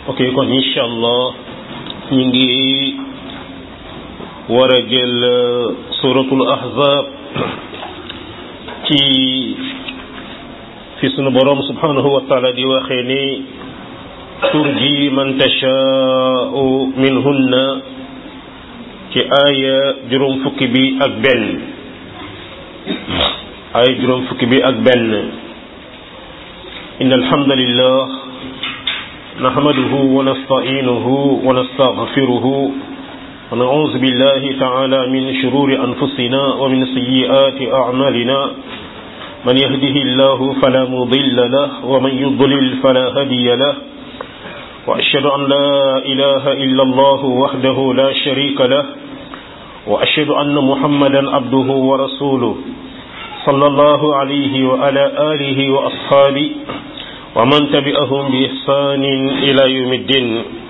ok kon incha allah ñu ngi war a jël suratul ahzab ci fi sunu borom subhanahu wa taala di waxee ni turji man tashaau minhunna ci aaya juróom fukki bi ak benn aaya juróom fukki bi ak benn إن الحمد لله نحمده ونستعينه ونستغفره ونعوذ بالله تعالى من شرور أنفسنا ومن سيئات أعمالنا من يهده الله فلا مضل له ومن يضلل فلا هدي له وأشهد أن لا إله إلا الله وحده لا شريك له وأشهد أن محمدا عبده ورسوله صلى الله عليه وعلى آله وأصحابه ومن تبعهم بإحسان إلى يوم الدين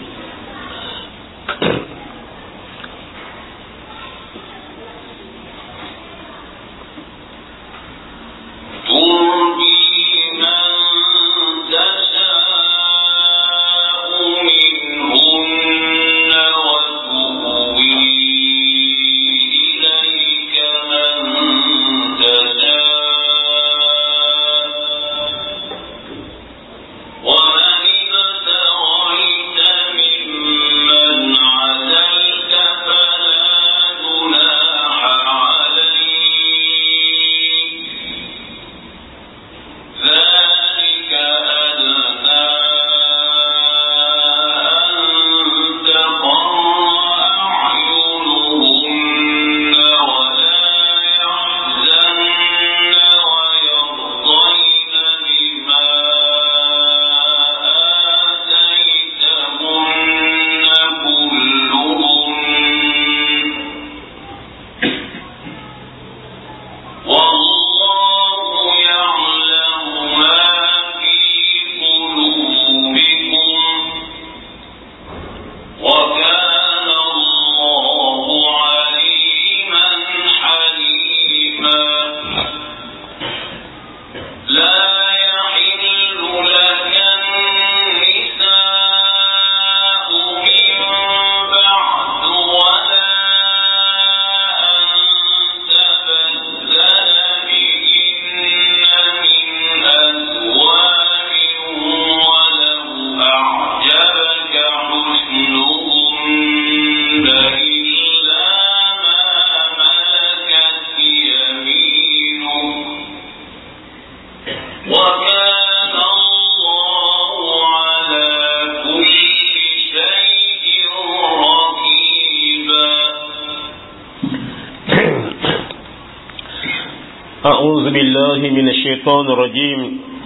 أعوذ بالله من الشيطان الرجيم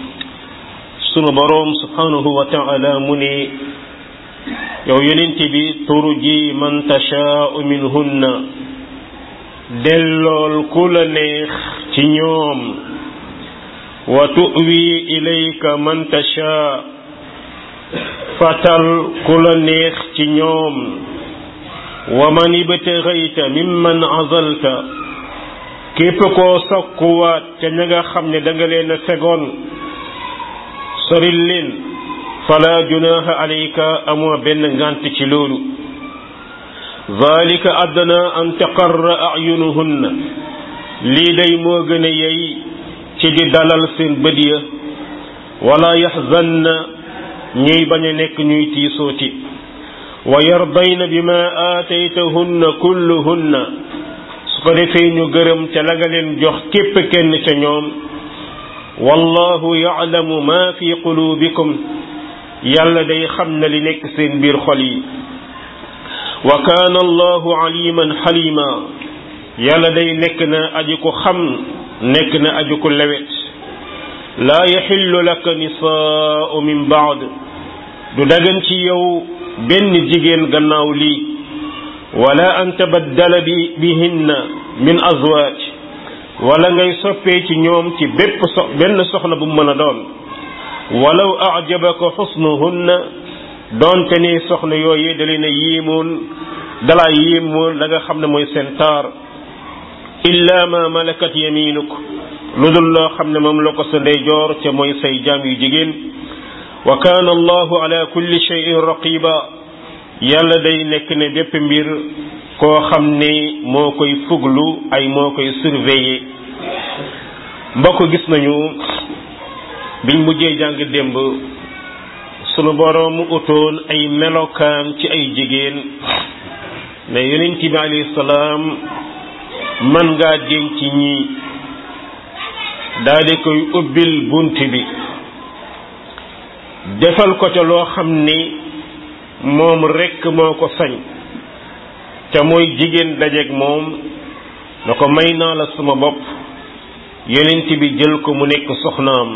sunu boroom subhanahu wa ta'ala mu ne yow yonent bi turji man tashaa'u minhunna dellool ku la neex ci ñoom wa tu'wi ilayka man tashaa fatal ku la neex ci ñoom wa man ibtaghayta mimman azalta képp koo sakkuwaat ca ña nga xam ne da nga leen a fegoon soril leen fala junaha alayka amoo benn ngant ci loolu zalika addana an taqarra ayunuhunna lii day moo gën a yey ci di dalal seen bët ya wala yaxzanna ñuy bañ a nekk ñuy tiisooti wa yardayna bima aataytahunna kulluhunna su ko defee ñu gërëm ca la nga leen jox képp kenn ca ñoom wallahu ya'lamu ma fi qulubikum yàlla day xam na li nekk seen biir xol yi wa kaana allahu aliman xalima yàlla day nekk na aji ko xam nekk na aji ko lewet laa yaxillu laka nisaau min baad du dagan ci yow benn jigéen gannaaw lii wala an tabaddala bi bihinna min azwaaj wala ngay soppee ci ñoom ci bépp so benn soxna bu mën a doon walaw ajabaka xusnuhunna doonte ni soxna yooyu da leen a yéemoon dalaa yéemoon la nga xam ne mooy seen taar illa ma malakat yaminuk lu dul loo xam ne moom la ko sa ndeyjoor ca mooy say jaam yu jigéen wa kaana allahu ala kulli shay'in raqiba yàlla day nekk ne bépp mbir koo xam ne moo koy fuglu ay moo koy surveiller mbokk gis nañu biñ mujjee jàng démb sunu boroom utoon ay melokaan ci ay jigéen ne yonent bi alayhi salaam man ngaa denc ñii daal di koy ubbil bunt bi defal ko ca loo xam ni moom rekk moo ko sañ te mooy jigéen dajeeg moom na ko may naa la sama bopp yonent bi jël ko mu nekk soxnaam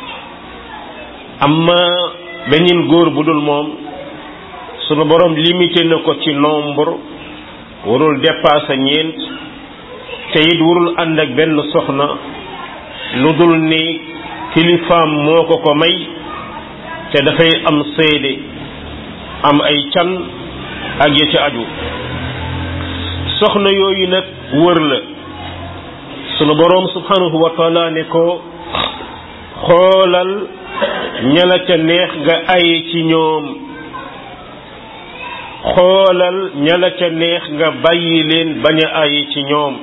amma beneen góor bu dul moom sunu borom limité na ko ci nombre warul dépasser ñeent te it warul ànd ak benn soxna lu dul ni kilifaam moo ko ko may te dafay am seede am ay can ak ya ci aju soxna yooyu nag wër la sunu boroom subhanahu wa taala ne ko xoolal ñala ca neex nga aye ci ñoom xoolal ñala ca neex nga bàyyi leen bañ a aye ci ñoom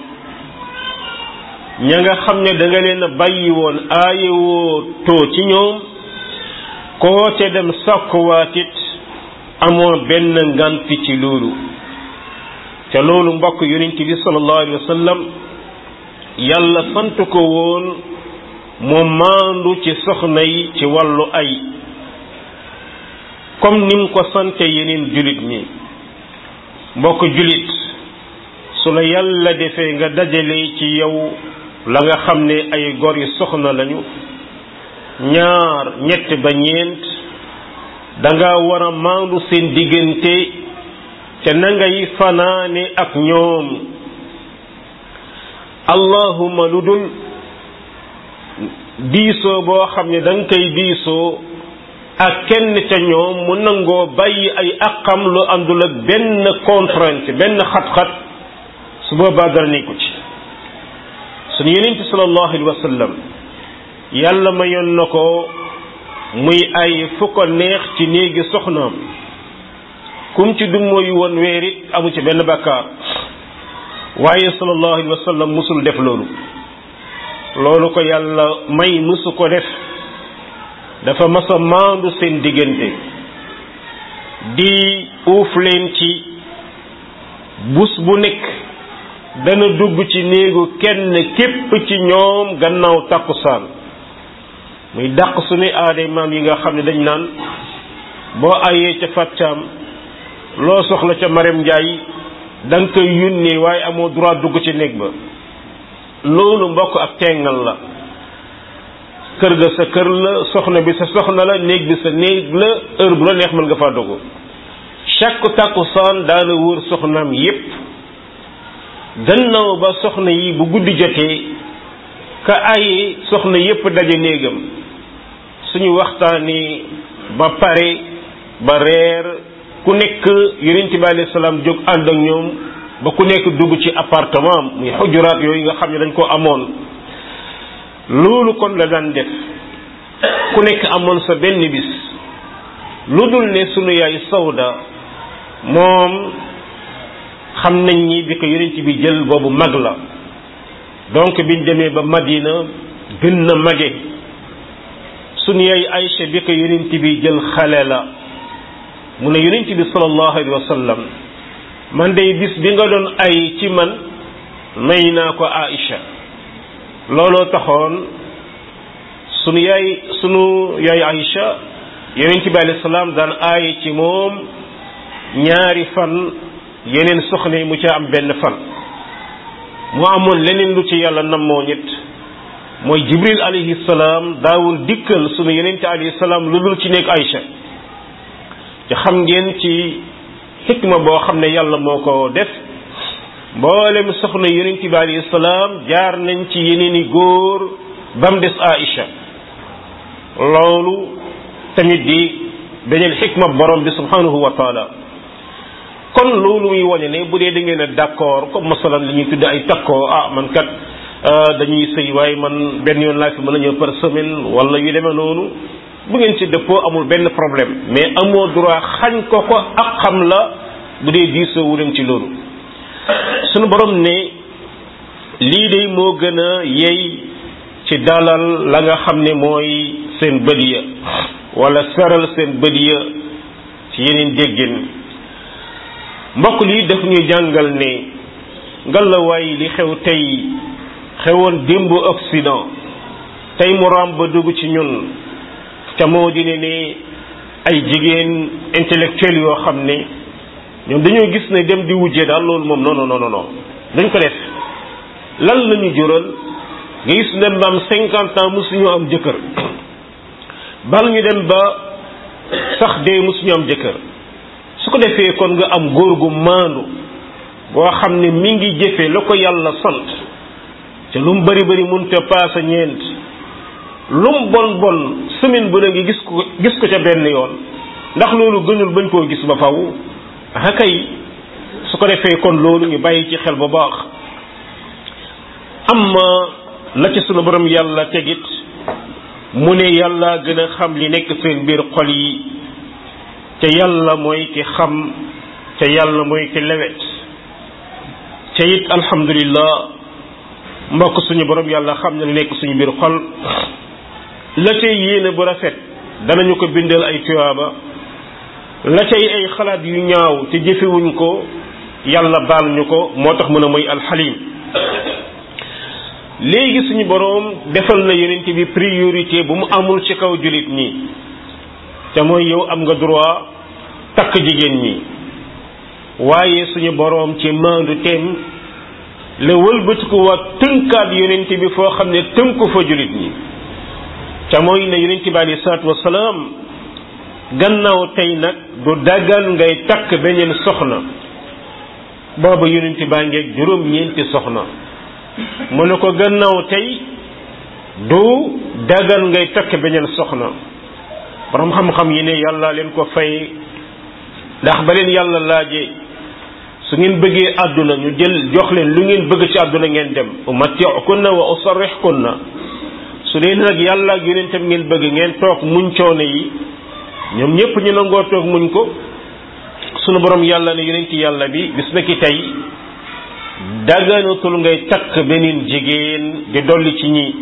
ña nga xam ne da nga leen a bàyyi woon aaye woo too ci ñoom koo ca dem sàkkuwaatit amoo benn nganti ci loolu te loolu mbokk yonent bi sallallahu alayhi wa sallam yàlla sant ko woon mu maandu ci soxna yi ci wàllu ay comme ni mu ko sante yeneen julit ñi mbokk julit su la yàlla defee nga dajale ci yow la nga xam ne ay gor yu soxna lañu ñaar ñett ba ñeent danga war a maandu seen diggante te na ngay fanaane ak ñoom allahuma lu dul diisoo boo xam ne da nga koy diisoo ak kenn ca ñoom mu nangoo bàyyi ay aqam lu àndul ak benn contrainte benn xat-xat su boobaa dara nekku ci sunu yonent sallallahu alayhi wa sallam yàlla mayoon na ko muy ay fu ko neex ci néegi soxnaam kum ci dum mooy woon weer it amu ci benn bakkaar waaye sallallahu alayhi wa sallam musul def loolu loolu ko yàlla may musu ko def dafa masa maandu seen diggante di uuf leen ci bus bu nekk dana dugg ci néegu kenn képp ci ñoom gannaaw takkusaan muy dàq suñu aaday maam yi nga xam ne dañ naan boo ayee ca fàccaam loo soxla ca Marème Ndiaye da nga koy yónnee waaye amoo droit dugg ci néeg ba loolu mbokk ak tengal la kër ga sa kër la soxna bi sa soxna la néeg bi sa néeg la heure bu la neex mën nga faa dugg chaque takkusaan daana wër soxnaam yépp gannaaw ba soxna yi bu guddi jotee ka ay soxna yépp daje néegam suñu waxtaani ba pare ba reer ku nekk yonent bi alayhi salaam jóg ànd ak ñoom ba ku nekk dugg ci appartement muy xujuraat yooyu nga xam ne dañ ko amoon loolu kon la daan def ku nekk amoon sa benn bis lu dul ne sunu yaay sawda moom xam nañ ni bi ko yonent bi jël boobu mag la donc biñ demee ba Madina gën na mage sunu yaay Aïcha bi ko yonent bi jël xale la mu ne yonent bi sallallahu alayhi wa sallam man day bis bi nga doon ay ci man may naa ko Aïcha looloo taxoon sunu yaay sunu yaay Aïcha yonent bi alayhi salaam daan aaye ci moom ñaari fan yeneen soxna yi mu ca am benn fan mu amoon leneen lu ci yàlla nammoo ñett mooy jibril alayhi salaam daawul dikkal sunu yonent alayhi salaam lu dul ci nekk Aïcha te xam ngeen ci xikma boo xam ne yàlla moo ko def mboolem soxna yonent bi alayhi salaam jaar nañ ci yeneen i góor ba mu des Aïcha loolu tamit di beneen xikma borom bi subhanahu wa taala kon loolu muy wane ne bu dee da ngeen a d'accord comme masalan li ñuy tudde ay takkoo ah man kat dañuy sëy waaye man benn yoon laa fi mën a ñëw par semaine wala yu demee noonu bu ngeen ci dëppoo amul benn problème mais amoo droit xañ ko ko ak xam la bu dee diisoo wu leen ci loolu sunu borom ne lii de moo gën a yey ci dalal la nga xam ne mooy seen bët ya wala seral seen bët ya ci yeneen déggin mbokk lii daf ñuy jàngal ne ngalawaay li xew tey xewoon démb Occident tey mu ram ba dugg ci ñun te moo di ne ne ay jigéen intellectuel yoo xam ne ñoom dañoo gis ne dem di wujje daal loolu moom non non non non dañ ko def lan la ñu jural nga gis dem ba am cinquante ans mosuñu am jëkkër bal ñu dem ba sax dee mosuñu am jëkkër su ko defee kon nga am góor gu maandu boo xam ne mi ngi jëfe la ko yàlla sant te lu mu bari bari mënut a paasa ñeent lu mu bon bon semaine bu ne ngi gis ko gis ko ca benn yoon ndax loolu gënul bañ koo gis ba faw ah kay su ko defee kon loolu ñu bàyyi ci xel bu baax am la ci sunu borom yàlla tegit mu ne yàlla gën a xam li nekk seen biir xol yi te yàlla mooy ki xam te yàlla mooy ki lewet te it alhamdulillah mbokk suñu borom yàlla xam na li nekk suñu biir xol la cay yéene bu rafet danañu ko bindal ay tuyaaba la cay ay xalaat yu ñaaw te jëfewuñ ko yàlla baal ñu ko moo tax mën a mooy alxalim léegi suñu boroom defal na yonent bi priorité bu mu amul ci kaw jullit ñi te mooy yow am nga droit takk jigéen ñi waaye suñu boroom ci maandu teem la wëlbatiku waa tënkaat yonent bi foo xam ne tënku fa jullit ñi te mooy ne yonent bi alayhi salaatu wasalaam gannaaw tey nag du dagan ngay takk beneen soxna booba yonent baa ngeeg juróom-ñeenti soxna mu ne ko gannaaw tey du dagan ngay takk beneen soxna borom xam-xam yi ne yàlla leen ko fay ndax ba leen yàlla laajee su ngeen bëggee àdduna ñu jël jox leen lu ngeen bëgg ci àdduna ngeen dem umatti'kunna wa usarrihkunna su dee nag yàlla ak yonentam ngeen bëgg ngeen toog muñ coono yi ñoom ñëpp ñu nangoo toog muñ ko sunu borom yàlla ne yonenti yàlla bi bis na ki tey daganatul ngay takk beneen jigéen di dolli ci ñi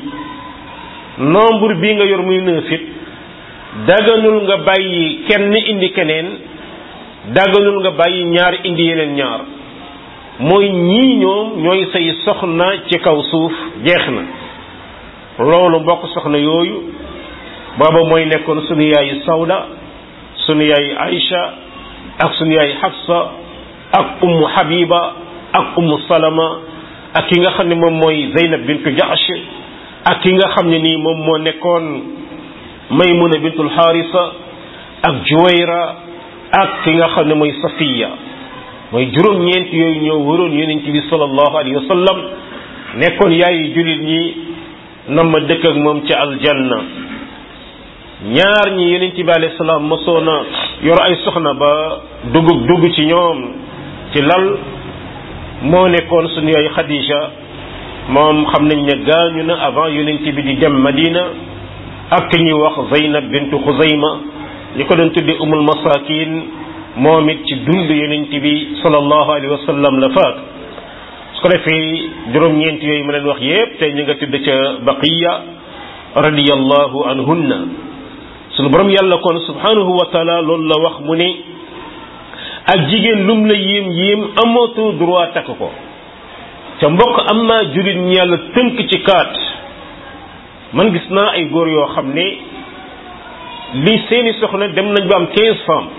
nombre bi nga yor muy neuf it daganul nga bàyyi kenn indi keneen daganul nga bàyyi ñaar indi yeneen ñaar mooy ñii ñoom ñooy say soxna ci kaw suuf jeex na loolu mbokk soxna yooyu booba mooy nekkoon sunu yaay Sawda sunu yaay Aïcha ak sunu yaay Hafsa ak ummu Habiba ak ummu Salama ak ki nga xam ne moom mooy Zeynab bintu Jahsh ak ki nga xam ne nii moom moo nekkoon Maymuna bintul Harisa ak Juwayra ak ki nga xam ne mooy Safiya mooy juróom-ñeent yooyu ñoo waroon yonent bi sallallahu alayhi wa sallam nekkoon yaayu jullit ñi nam ma dëkk ak moom ci aljanna ñaar ñi yonent bi alayhi salaam mosoon a yor ay soxna ba dugg dugg ci ñoom ci lal moo nekkoon suñu yaay Khadija moom xam nañ ne gaañu na avant yonent bi di dem Madina ak ki ñuy wax Zeynab bintu Xuzayma ñi ko doon tudde umul masakin moom it ci dund yonent bi sallallahu alayhi wa sallam la faat su ko defee juróom-ñeent yooyu ma leen wax yépp tey ñu nga tudd ca baqiya radiyallahu anhunna sunu borom yàlla kon subhanahu wa taala loolu la wax mu ne ak jigéen lum la yéem yéem amatoo droit takk ko ca mbokk am naa jurit ñi yàlla tënk ci kaat man gis naa ay góor yoo xam ne li seeni soxna dem nañ ba am quinze femmes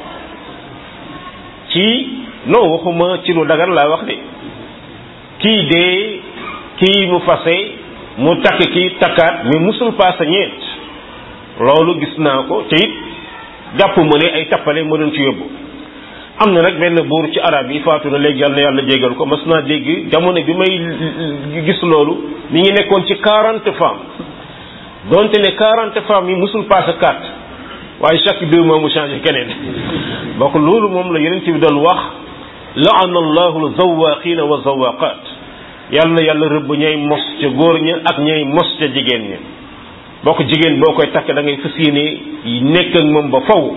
ci non waxuma ci lu dagar laa wax de kii dee kii mu fase mu takk kii takkaat mais musul paasa ñeent loolu gis naa ko te it jàpp ma ne ay tappale ma doon ci yóbbu am na nag benn buur ci arab yi faatu na léegi yàlla na yàlla jégal ko mas naa dégg jamono bi may gis loolu mi ngi nekkoon ci quarante femmes donte ne quarante femmes yi musul paasa quatre waaye chaque deux mois mu changé keneen donc loolu moom la yeneen bi doon wax laana allahu zawaqina wa zawaqat yàlla na yàlla rëbb ñay mos ca góor ña ak ñay mos ca jigéen ña boo ko jigéen boo koy takk da ngay fas yéene nekk ak moom ba faw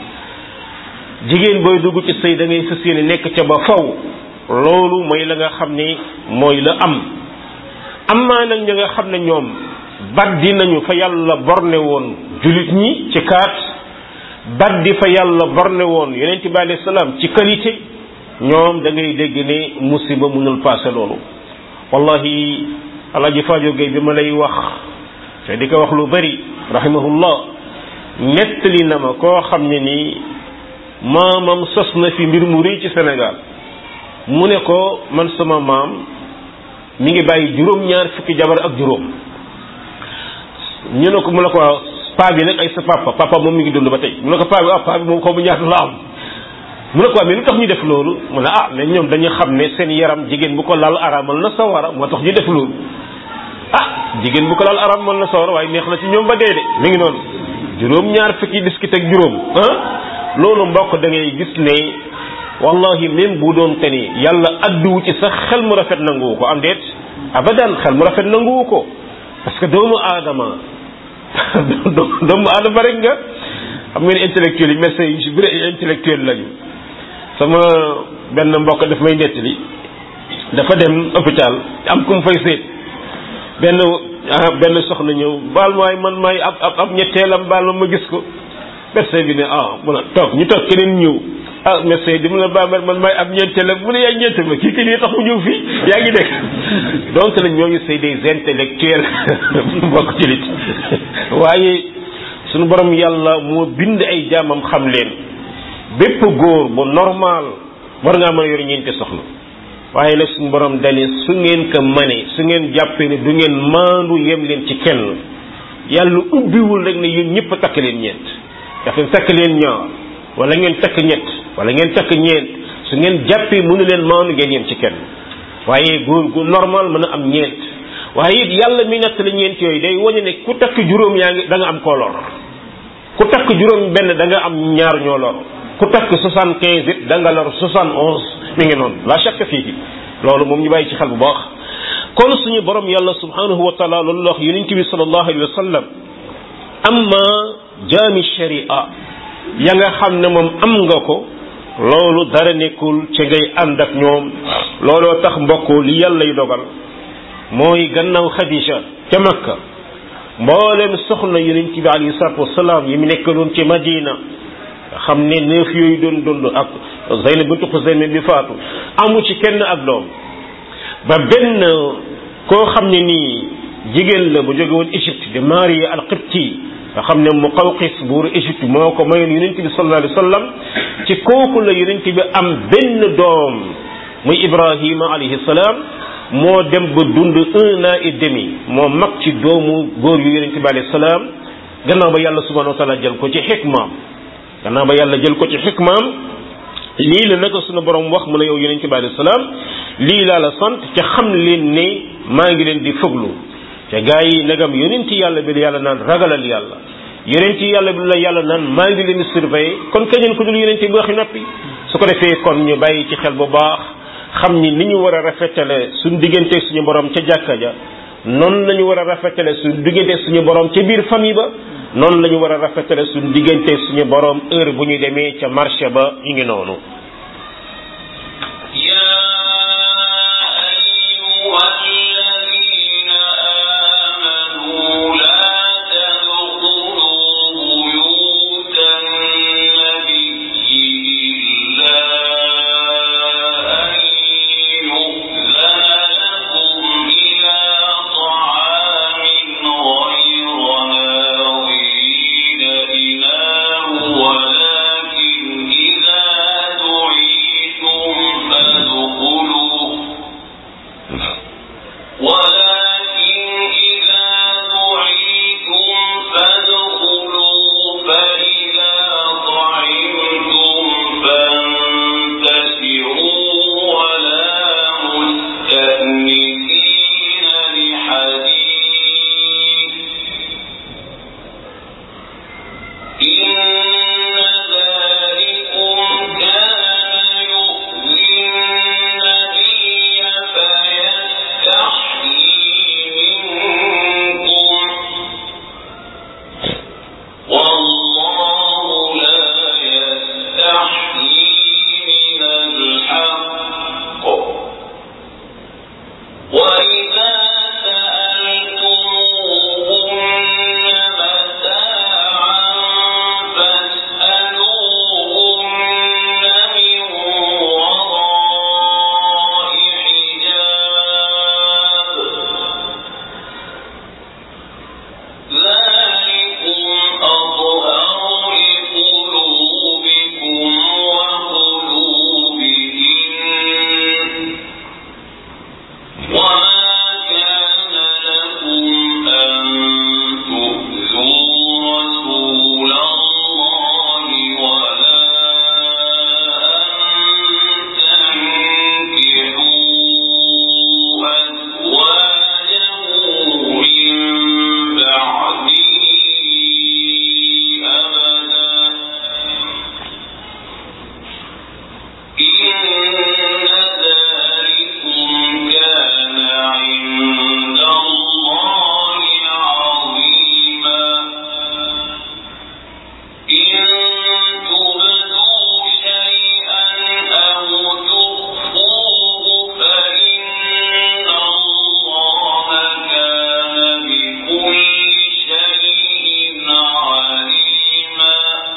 jigéen booy dugg ci sëy da ngay fas yéene nekk ca ba faw loolu mooy la nga xam ne mooy la am am maa nag ña nga xam ne ñoom baddi nañu fa yàlla borne woon julit ñi ci kaat baddi fa yàlla borne woon yonent bi alayhi salaam ci qualité ñoom da ngay dégg ne musiba mënul passé loolu wallahi alaji Fadio Gueye bi ma lay wax te di ko wax lu bari rahimahullah nettali na ma koo xam ne nii maamam sos na fi mbir mu rëy ci Sénégal mu ne ko man sama maam mi ngi bàyyi juróom-ñaar fukki jabar ak juróom ñu ne ko mu ne ko waaw paa bi nag ay sa papa papa moom mi ngi dund ba tey mu ne ko paa bi ah paa bi moom xaw ma ñaata la am mu ne ko mais lu tax ñu def loolu mu ne ah mais ñoom dañu xam ne seen yaram jigéen bu ko laal araamal na sawara moo tax ñu def loolu ah jigéen bu ko laal araamal na sawara waaye neex na ci ñoom ba dee de mi ngi noonu juróom-ñaar fukki biskit ak juróom ah loolu mbokk da ngay gis ne wallahi même bu doon te ni yàlla adduwu ci sax xel mu rafet nanguwu ko am déet abadan xel mu rafet nanguwu ko parce que doomu aadama doomu aadama rek nga xam ngeen intellectuel yi médecins yi si bëri ay intellectuel lañu sama benn mbokk daf may nettali dafa dem hôpital am ku mu fay seet benn benn soxna ñëw baal maay man maay ab ab ab ñetteelam baal ma ma gis ko médecin bi ne ah mun a toog ñu toog keneen ñëw ah médecin di mun a baamer man maay ab ñeenteelam mu ne yaay ñeente ma kii kii nii tax mu ñëw fii yaa ngi dégg donc nag ñooñu c'est des intellectuels mbokk ci lit waaye suñu borom yàlla moo bind ay jaamam xam leen bépp góor bu normal war ngaa mën a yor ñeenti soxna waaye nag suñu borom dani su ngeen ko mane su ngeen jàppee ne du ngeen maandu yem leen ci kenn yàlla ubbiwul rek ne yéen ñëpp takk leen ñeent dafa takk leen ñaar wala ngeen takk ñett wala ngeen takk ñeent su ngeen jàppee mënu leen maandu ngeen yem ci kenn waaye góor gu normal mën a am ñeent waaye it yàlla mi natt la ñeent yooyu day wañu ne ku takk juróom yaa ngi da nga am koo lor ku takk juróom benn da nga am ñaar ñoo lor ku takk soixante quinze it da nga lor soixante onze mi ngi noonu la chaque fii loolu moom ñu bàyyi ci xel bu baax kon suñu borom yàlla subhanahu wa taala loolu la wax yonent bi sallallahu alayhi wa sallam amma jaami sharia ya nga xam ne moom am nga ko loolu dara nekkul ci ngay ànd ak ñoom looloo tax mbokk li yàlla y dogal mooy gannaaw Xadija ca Makka mboolem soxna yonent bi alayhi salaatu wasalaam yi mu nekkaloon ci Madina nga xam ne neuf yooyu doon dund ak Zaynab bintu Xusayma bi faatu amu ci kenn ak doom ba benn koo xam ne nii jigéen la bu jóge woon Égypte de Maria al-Qibti nga xam ne Muqawqis buuru Égypte moo ko mayoon yonent bi sallallahu alayhi wa sallam ci kooku la yonent bi am benn doom muy Ibrahima alayhi salaam moo dem ba dund un an et demi moo mag ci doomu góor yu yonent bi alayhi salaam gannaaw ba yàlla subhanahu wa taala jël ko ci xikmaam gannaaw ba yàlla jël ko ci xikmaam lii la naka sunu borom wax mu ne yow yonent bi alayhi salaam lii laa la sant ca xam leen ne maa ngi leen di fëglu te gaa yi nagam yonent yàlla bi la yàlla naan ragalal yàlla yonent yàlla bi la yàlla naan maa ngi leen di surveiller kon keneen ku dul yonent bi waxi noppi su ko defee kon ñu bàyyi ci xel bu baax xam ni ni ñu war a rafetale suñu diggante suñu borom ca jàkka ja noonu la ñu war a rafetale suñu diggante suñu borom ca biir famille ba noonu la ñu war a rafetale suñu diggante suñu borom heure bu ñu demee ca marché ba ñu ngi noonu يستحيي من الحق وإذا سألتموهن متاعا فاسألوهن من وراء حجاب ذلكم أطهر لقلوبكم وقلوبهن وما كان لكم أن تؤذوا رسول الله ولا أن تنكحوا أزواجه من بعده أبدا إن ذلكم كان عند الله عظيما إن تبدوا شيئا أو تخفوه فإن الله كان بكل شيء عليما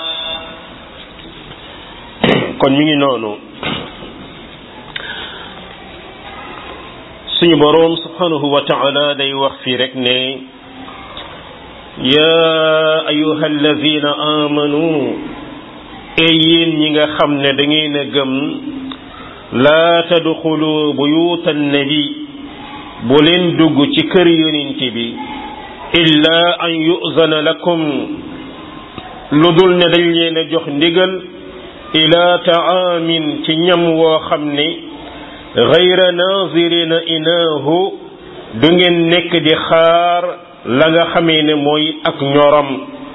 kon mi ngi noonu suñu boroom subhanahu wa ta'ala day wax fii rek ne ya ayuha allazina amanu ey yéen ñi nga xam ne da ngeen a gëm laa tadxulu buyuta nabi bu leen dugg ci kër yonent bi illa an yuzana lakum lu dul ne dañ leen a jox ndigal ila taamin ci ñam woo xam ne gayra nazirina inaahu du ngeen nekk di xaar la nga xamee ne mooy ak ñoram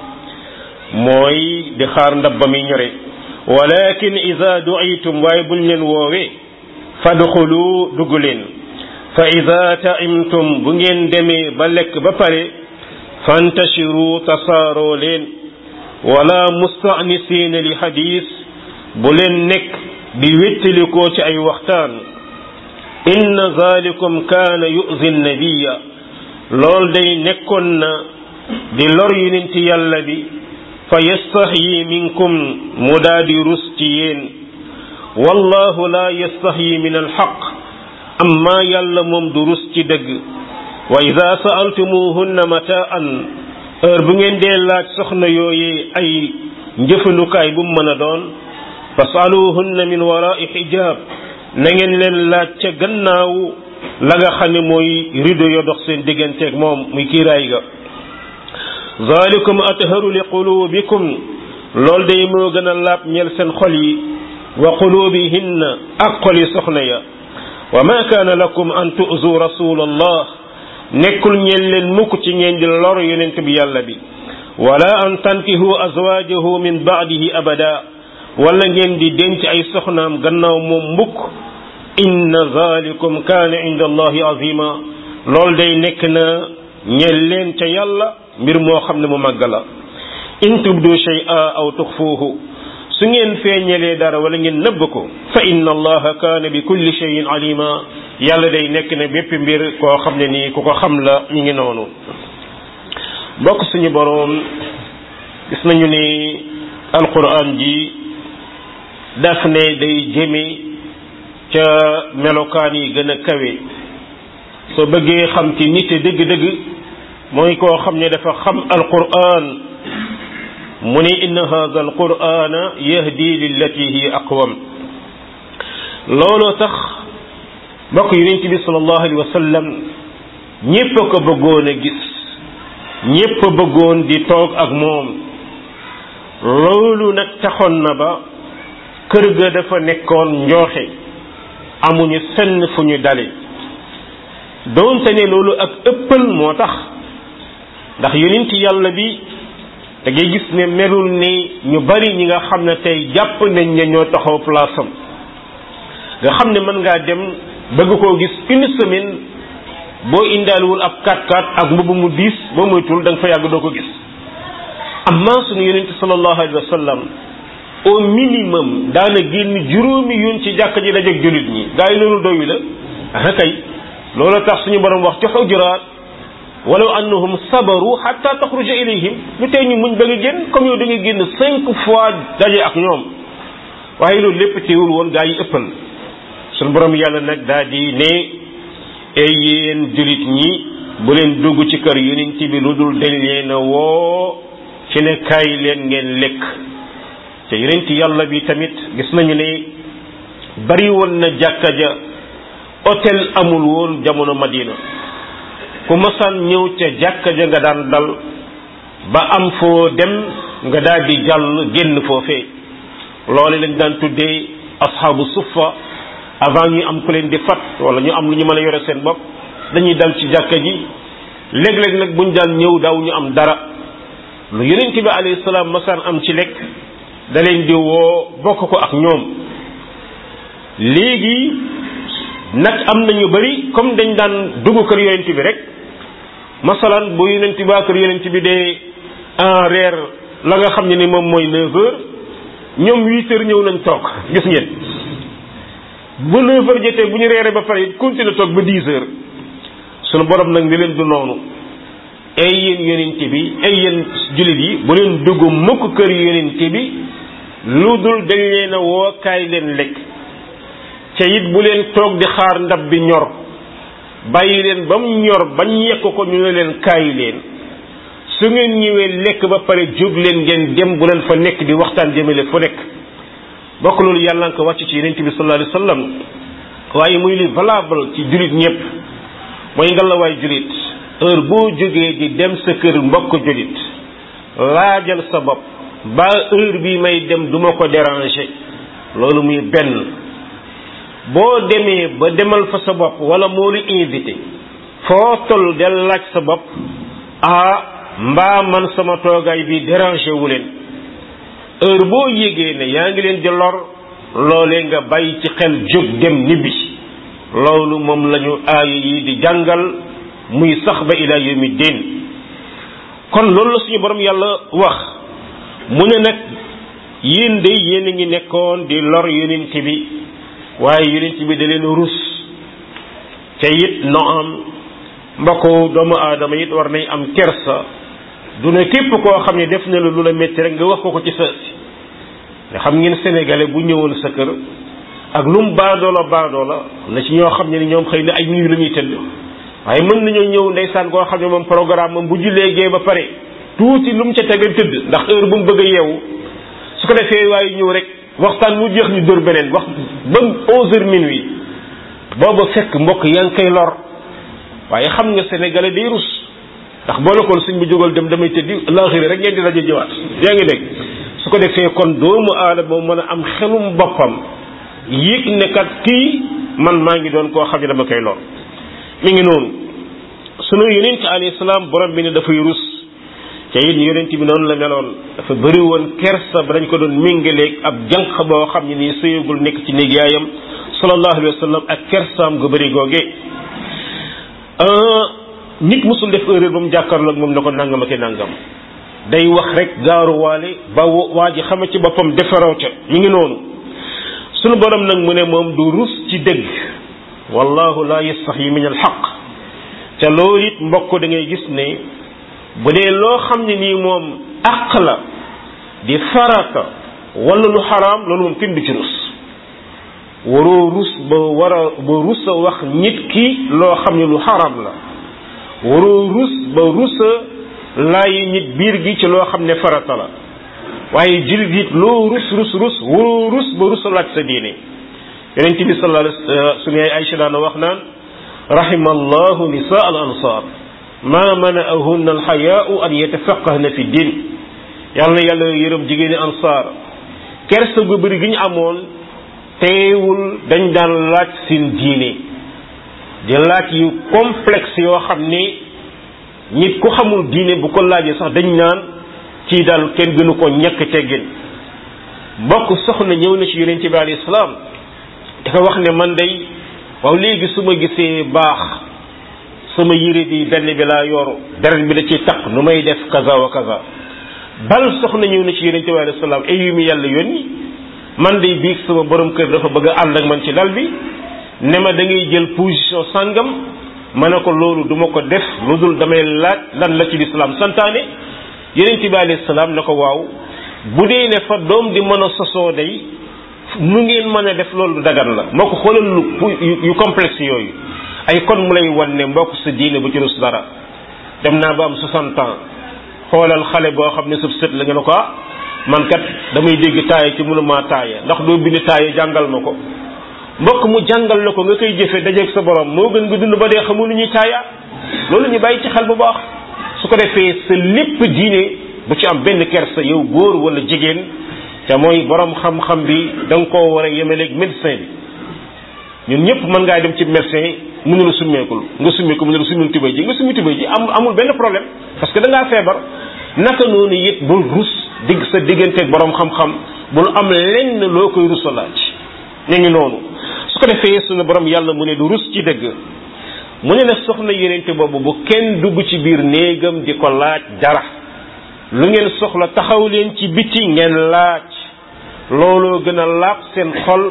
mooy di xaar ndabba mi ñore walakin ida duitum waaye buñ leen woowee fadxulu dugg leen fa ida taimtum bu ngeen demee ba lekk ba pare fantashiru tasaaroo leen wala mustanisina li xadis bu leen nekk di wéttalikoo ci ay waxtaan inna zalikum kaana yuzi nabiya lool day nekkoon na di lor yonent yàlla bi fa yastaxyi minkum mu daa di rus ci yéen wallahu la yastaxyi min alxaq amma yàlla moom du rus ci dëgg wa ida saaltumuhunna mataan heure bu ngeen dee laaj soxna yooyee ay njëfandukaay bu mu mën a doon fasaluhunna min warai xijab na ngeen leen laaj ca gannaaw la nga xam ne mooy rido yo dox seen digganteeg moom muy kiiraay ga zalikum atharu li qulubikum lool day moo gën a laab ñeel seen xol yi wa qulubihinna ak xol yi soxna ya wa ma kaana lakum an tu'zu rasul allah nekkul ñeen leen mukk ci ngeen di lor yonent bi yàlla bi wala an tankihu azwajahu min baadihi abada wala ngeen di denc ay soxnaam gannaaw moom mbukk inna zalikum kaana inda allahi azima lool day nekk na ñeel leen ca yàlla mbir moo xam ne mu màgg la in tubdu shay'a aw tuxfuuhu su ngeen feeñalee dara wala ngeen nëbb ko fa inna allaha kaana bi kulli shay'in alima yàlla day nekk ne bépp mbir koo xam ne nii ku ko xam la mi ngi noonu bokk suñu boroom gis nañu ni alquran ji daf ne day jëme ca melokaan yi gën a kawe soo bëggee xam ci nit dëgg-dëgg mooy koo xam ne dafa xam alquran mu ne inna hadha alqurana yahdi lillati hi aqwam looloo tax mbokk yonent bi sallallahu alayhi wa sallam ñépp a ko bëggoon a gis ñépp a bëggoon di toog ak moom loolu nag taxoon na ba kër ga dafa nekkoon njooxe amuñu fenn fu ñu dale doonte ne loolu ak ëppal moo tax ndax yonent yàlla bi da ngay gis ne melul ni ñu bari ñi nga xam ne tey jàpp nañ ne ñoo taxaw place am nga xam ne mën ngaa dem bëgg koo gis une semaine boo indaaliwul ab 4x4 ak mbubb mu diis boo moytul da nga fa yàgg doo ko gis amma suñu yonent sallallahu alayhi wa sallam au minimum daana génn juróomi yoon ci jàkka ji dajeeg jullit ñi gaa yi loolu doyu la ah kay loolu tax suñu borom wax ci xujuraat walaw annahum sabaru hatta taxruja ilayhim lu tey ñu muñ ba nga génn comme yow da nga génn cinq fois daje ak ñoom waaye loolu lépp teewul woon gaa yi ëppal suñu borom yàlla nag daa di ne ay yéen jullit ñi bu leen dugg ci kër yonent bi lu dul dañ leen a woo ci ne kaay leen ngeen lekk te yonent yàlla bi tamit gis nañu ne bari woon na jàkka ja hôtel amul woon jamono Madina ku masaan ñëw ca jàkka ja nga daan dal ba am foo dem nga daal di jàll génn foofee loolu lañ daan tuddee asxaabu suffa avant ñuy am ku leen di fat wala ñu am lu ñu mën a yore seen bopp dañuy dal ci jàkka ji léeg-léeg nag buñ daan ñëw daaw ñu am dara lu yonent bi alayhi salaam masaan am ci lekk da leen di woo bokk ko ak ñoom léegi nag am na ñu bari comme dañ daan dugg kër yonent bi rek masalan bu yonent bi kër yonent bi dee en reer la nga xam ne ni moom mooy neuf heures ñoom huit heures ñëw nañ toog gis ngeen bu neuf heures jotee bu ñu reeree ba pare it continuer toog ba dix heures sunu borom nag ni leen du noonu ay yéen yonent bi ay yéen jullit yi bu leen dugg mukk kër yonent bi lu dul dañ leen a woo kaay leen lekk ca it bu leen toog di xaar ndab bi ñor bàyyi leen ba mu ñor bañ yekk ko ñu ne leen kaay leen su ngeen ñëwee lekk ba pare jóg leen ngeen dem bu leen fa nekk di waxtaan jëmale fu nekk bokk loolu yàlla nga ko wàcc ci yonent bi sallallahu alayhi wasallam waaye muy li valable ci jullit ñëpp mooy ngalawaay jullit heure boo jógee di dem sa kër mbokk jullit laajal sa bopp ba heure bi may dem duma ko déranger loolu muy benn boo demee ba demal fa sa bopp wala moo lu invité foo toll del laaj sa bopp ah mbaa man sama toogaay bi déranger wu leen heure boo yégee ne yaa ngi leen di lor loolee nga bàyyi ci xel jóg dem nibbi loolu moom lañu aaya yi di jàngal muy sax ba ila yawmi din kon loolu la suñu borom yàlla wax mu ne nag yéen de yéen a ngi nekkoon di lor yonent bi waaye yonent bi da leen rus te it no am mbokku doomu aadama it war nañ am kersa du ne képp koo xam ne def na la lu la métti rek nga wax ko ko ci sa si nga xam ngeen sénégalais bu ñëwoon sa kër ak lu mu baadoola baadoola na ci ñoo xam ne ni ñoom xëy na ay nuyu la ñuy tëdd waaye mën nañoo ñëw ndeysaan koo xam ne moom programme moom bu jullee gee ba pare tuuti lu mu ca tegal tëdd ndax heure bu mu bëgg a yeewu su ko defee waaye ñëw rek waxtaan mu jeex ñu dóor beneen wax ba onze heures minuit booba fekk mbokk yaa ngi koy lor waaye xam nga sénégalais day rus ndax boo la koon suñ bu jógal dem damay tëddi laaxiri rek ngeen di daje jëwaat yaa ngi dégg su ko defee kon doomu aadama mën a am xelum boppam yëg ne kat kii man maa ngi doon koo xam ne dama koy lor mi ngi noonu sunu yonent alayhi salaam borom bi ne dafay rus te it yonent bi noonu la meloon dafa bëri woon kersa ba dañ ko doon méngaleeg ab jànq boo xam ne nii sëyagul nekk ci néeg yaayam sallallahu alayhi wa sallam ak kersaam gu bëri googe nit musul def erreur ba mu jàkkaarloog moom ne ko nangam ak nangam day wax rek gaaruwaale ba waa ji xama ci boppam defaroo ca mi ngi noonu sunu borom nag mu ne moom du rus ci dëgg wallahu la yastaxyi min al xaq te loolu it mbokk da ngay gis ne bu dee loo xam ne nii moom àq la di farata wala lu xaraam loolu moom kenn du ci rus waroo rus ba war a ba rus a wax nit ki loo xam ne lu xaraam la waroo rus ba rus a laayi nit biir gi ci loo xam ne farata la waaye jullit it loo rus rus rus waroo rus ba rus a laaj sa diine yonent bi sallallahu alayhi wasallam suñu ay Aïcha daana wax naan rahima allahu nisaa al ansar ma mana'ahunna alxayaau an yatafaqahna fi din yàlla na yàlla yërëm jigéeni ansaar kersa gu bëri gi ñu amoon teewul dañ daan laaj seen diine di laaj yu complexe yoo xam ni nit ku xamul diine bu ko laajee sax dañ naan ci daal kenn gënu ko ñàkk teggin mbokk soxna ñëw na ci yonent bi alayhi salaam dafa wax ne man day waaw léegi su ma gisee baax sama yére bi benn bi laa yoru deret bi da ciy taq nu may def kaza wa kaza bal soxna ñëw na ci yonente bi alayhi salaam ay yu mu yàlla yónni man de biig sama borom kër dafa bëgg a ànd ak man ci lal bi ne ma da ngay jël position sangam ma ne ko loolu du ma ko def lu dul damay laaj lan la ci lislaam santaane yonente bi alayhi salaam ne ko waaw bu dee ne fa doom di mën a sosoo day nu ngeen mën a def loolu dagan la moo ko xoolal lu yu complexe yooyu ay kon mu lay wan ne mbokk sa diine bu ci rus dara dem naa ba am 60 ans xoolal xale boo xam ne sëb sët la nga ne ko ah man kat damay dégg taaya ci mënuma taaya ndax doo bind taaya jàngal ma ko mbokk mu jàngal la ko nga koy jëfe dajeeg sa borom moo gën nga dund ba dee xamul lu ñuy taaya loolu ñu bàyyi ci xel bu baax su ko defee sa lépp diine bu ci am benn kersa yow góor wala jigéen te mooy borom xam-xam bi da nga koo war a yemeleeg médecin bi ñun ñëpp mën ngaa dem ci médecin mënu la summeekul nga summeeku mënu la summil tubay ji nga summi tubay ji am amul benn problème parce que da ngaa feebar naka noonu it bul rus digg sa digganteeg borom xam-xam bul am lenn loo koy rusa laaj ñu ngi noonu su ko defee sunu borom yàlla mu ne du rus ci dëgg mu ne na soxna yonente boobu bu kenn dugg ci biir néegam di ko laaj dara lu ngeen soxla taxaw leen ci biti ngeen laaj looloo gën a laab seen xol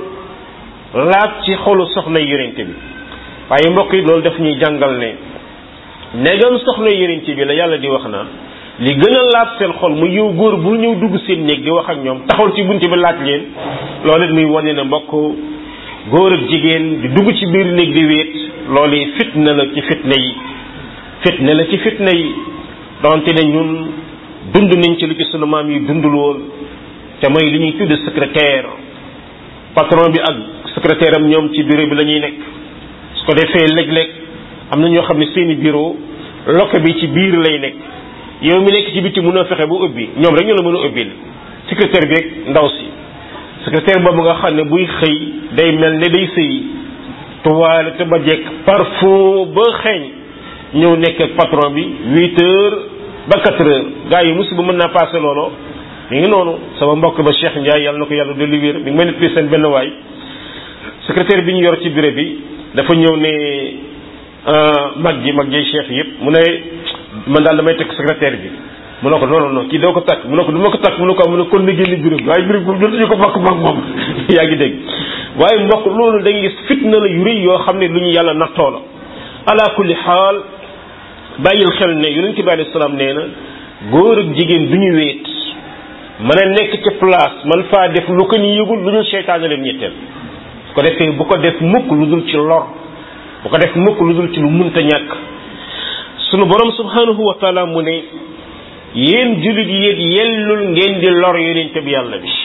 laab ci xolu soxna yonente bi waaye mbokk yi loolu daf ñuy jàngal ne negam soxna yonente bi la yàlla di wax naan li gën a laab seen xol mu yow góor bu ñëw dugg seen néeg di wax ak ñoom taxawal ci bunti bi laaj leen loolu it muy wane ne mbokk góor ak jigéen di dugg ci biir néeg di wéet loolu yi fitna la ci fitna yi fitna la ci fitna yi donte ne ñun dund nañ ci lu ci sunu maam yi dundul woon te mooy li ñuy tudd secrétaire patron bi ak secrétaire am ñoom ci bureau bi la ñuy nekk su ko defee léeg-léeg am na ñoo xam ne seeni bureau loke bi ci biir lay nekk yow mi nekk ci biti mënoo fexe bu ubbi ñoom rek ñu la mën a ubbil secrétaire bi ak ndaw si secrétaire boobu nga xam ne buy xëy day mel ne day sëy toile te ba jekk parfum ba xeeñ ñëw nekk ak patron bi huit heures ba quatre heures gars yi musiba mën naa passé loolo mi ngi noonu sama mbokk ba Cheikh Ndiaye yàlla na ko yàlla dolli wér mi ngi may nettali seen benn waay secrétaire bi ñu yor ci bureau bi dafa ñëw ne mag ji mag ji chef yëpp mu ne man daal damay tekk secrétaire bi mu ne ko non non kii doo ko takk mu ne ko du ma ko takk mu ne ko mu ne kon na génn bureau bi waaye bureau bi dootuñu ko bokk mag moom yaa ngi dégg waaye mbokk loolu da ngay gis fitna la yu rëy yoo xam ne lu ñu yàlla nattoo la ala kulli xaal bàyyil xel ne yonent bi alayhi salaam nee na góor ak jigéen du ñu wéet mën a nekk ci place man faa def lu ko ñu yëgul lu dul seytaane leen ñetteel ko defee bu ko def mukk lu dul ci lor bu ko def mukk lu dul ci lu munta ñàkk sunu borom subhanahu wa taala mu ne yéen jullit yéen yellul ngeen di lor yonente bi yàlla bi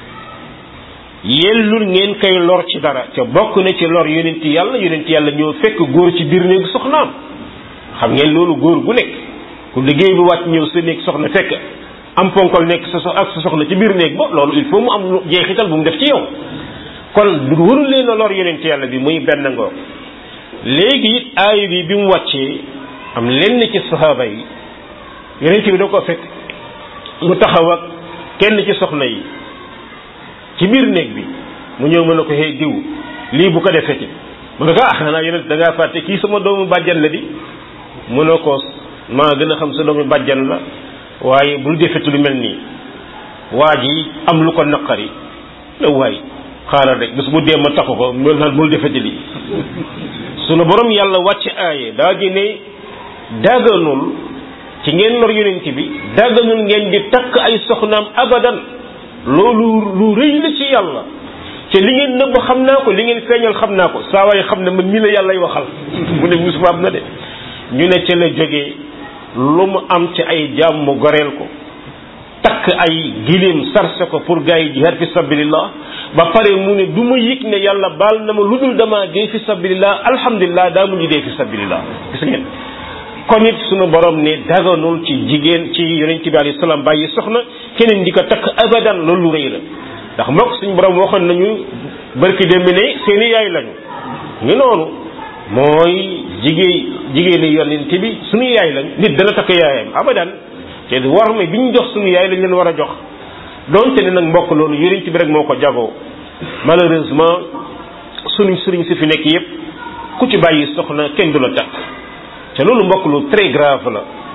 yellul ngeen koy lor ci dara te bokk na ci lor yonente yàlla yonente yàlla ñoo fekk góor ci biir néegu soxnaam xam ngeen loolu góor gu nekk ku liggéey bi wàcc ñëw sa néeg soxna fekk am ponkol nekk sa so ak sa soxna ci biir néeg ba loolu il faut mu am jeexital bu mu def ci yow kon du warul leen a lor yonente yàlla bi muy benn ngoog léegi it aaya bi bi mu wàccee am lenn ci saxaaba yi yonente bi da ko fekk mu taxaw ak kenn ci soxna yi ci biir néeg bi mu ñëw mën na ko xëy diw lii bu ko defeti mu ne ko ah xanaa yonent da ngaa fàtte kii sama doomu bàjjan la di mu ne ko maa gën a xam sa doomu bàjjan la waaye bul defeti lu mel nii waa ji am lu ko naqari la waay xaaral rek bés bu dee ma taxu ko mel naan bul defeti lii sunu borom yàlla wàcc aaye daa di ne dagganul ci ngeen lor yonent bi dagganul ngeen di takk ay soxnaam abadan loolu lu rëy la ci yàlla te li ngeen nëbb xam naa ko li ngeen feeñal xam naa ko saa waay xam ne man mii la yàllay waxal mu ne musiba am na de ñu ne ca la jógee lu mu am ci ay jaam mu goreel ko takk ay giléem sarse ko pour gars yi jihaad fi sabilillah ba pare mu ne du ma yëg ne yàlla baal na ma lu dul damaa dee fi sabilillah alhamdulilah daa mujj dee fi sabilillah gis ngeen kon it sunu borom ne daganul ci jigéen ci yonent bi alayhi salaam bàyyi soxna keneen di ko takk abadan loolu lu rëy la ndax mbokk suñu borom waxoon nañu barki démb ne seeni yaay lañu ngi noonu mooy jigéen jigéeni yonent bi suñu yaay lañ nit dana takk yaayam abadan te war ma bi ñu jox suñu yaay lañ leen war a jox donte ne nag mbokk loolu yonent bi rek moo ko jagoo malheureusement suñu sëriñ si fi nekk yépp ku ci bàyyi soxna kenn du la takk te loolu mbokk lu très grave la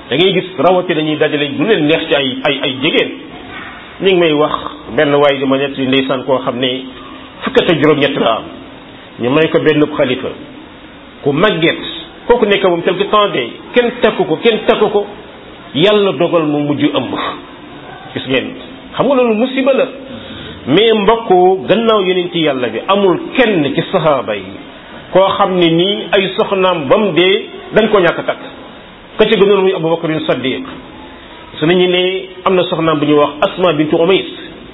da ngay gis rawati dañuy dajale du leen neex ci ay ay ay jigéen ñu ngi may wax benn waay di ma ñett yi ndeysaan koo xam ne fukkat ak juróom-ñett la am ñu may ko benn xalifa ku màgget kooku nekk moom quelque temps de kenn takku ko kenn takku ko yàlla dogal mu mujj ëmb gis ngeen xam nga loolu musiba la mais mbokk gannaaw yonent yàlla bi amul kenn ci sahaaba yi koo xam ne nii ay soxnaam ba mu dee dañ ko ñàkk takk ka ci gënoon muy abubakarin saddiq su nañu ne am na soxnaam bu ñuy wax asma bintu umays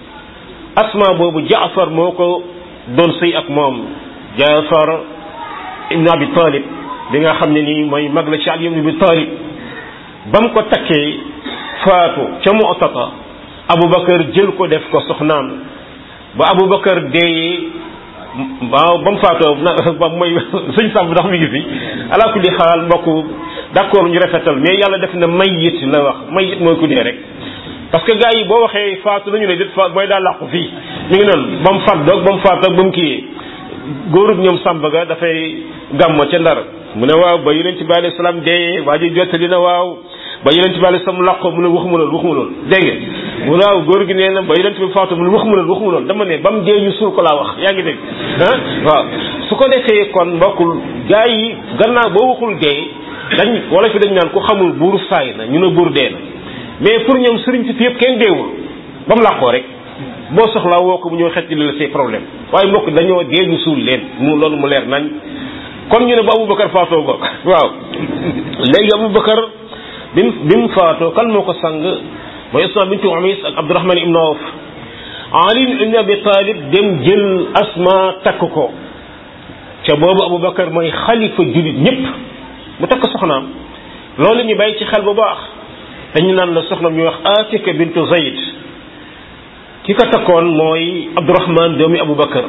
asma boobu jaafar moo ko doon sëy ak moom jaafar ibn abi talib bi nga xam ne nii mooy mag la ci ali ibn abi talib ba mu ko takkee faatu ca mu'tata abubakar jël ko def ko soxnaam ba abubakar deeyee waaw ba mu faatoo ba mooy sëñ sàmb ndax mi ngi fi ala kulli xaal mbokk d'accord ñu rafetal mais yàlla def na mayit la wax mayit mooy ku dee rek parce que gars yi boo waxee faatu nañu ne dit faat mooy daa làqu fii mi ngi noonu ba mu faat doog ba mu faat doog ba mu kiyee góorub ñoom sàmb ga dafay gàmmo ca ndar mu ne waaw ba yonent bi alayhi salaam dee waa ji jottali na waaw ba yonent bi alayhi salaam làqo mu ne waxuma loolu waxuma loolu dégg nga mu waaw góor gi nee na ba yonent bi faatu mu ne waxuma loolu waxuma loolu dama ne ba mu dee ñu suul ko laa wax yaa ngi dégg ah waaw su ko defee kon mbokkul gars yi gannaaw boo waxul dee dañ wala fi dañ naan ku xamul buur saay na ñu ne buur dee na mais pour ñoom sëriñ si yëpp kenn deewul ba mu làqoo rek boo soxlaa woo ko mu ñëw xetti la say problème waaye mbokk dañoo dee ñu suul leen mu loolu mu leer nañ kon ñu ne ba Aboubacar faatoo bokk waaw léegi Aboubacar bi mu bi mu faatoo kan moo ko sang mooy Asma bintu Umays ak Abdourahman ibn Awf Ali ibn Abi Talib dem jël Asma takk ko ca boobu Aboubacar mooy xalifa julit ñëpp mu takk soxnaam loolu ñu bàyyi ci xel bu baax dañu naan la soxnaam ñu wax Atika bintu Zayd ki ko takkoon mooy Abdourahman doomi Aboubacar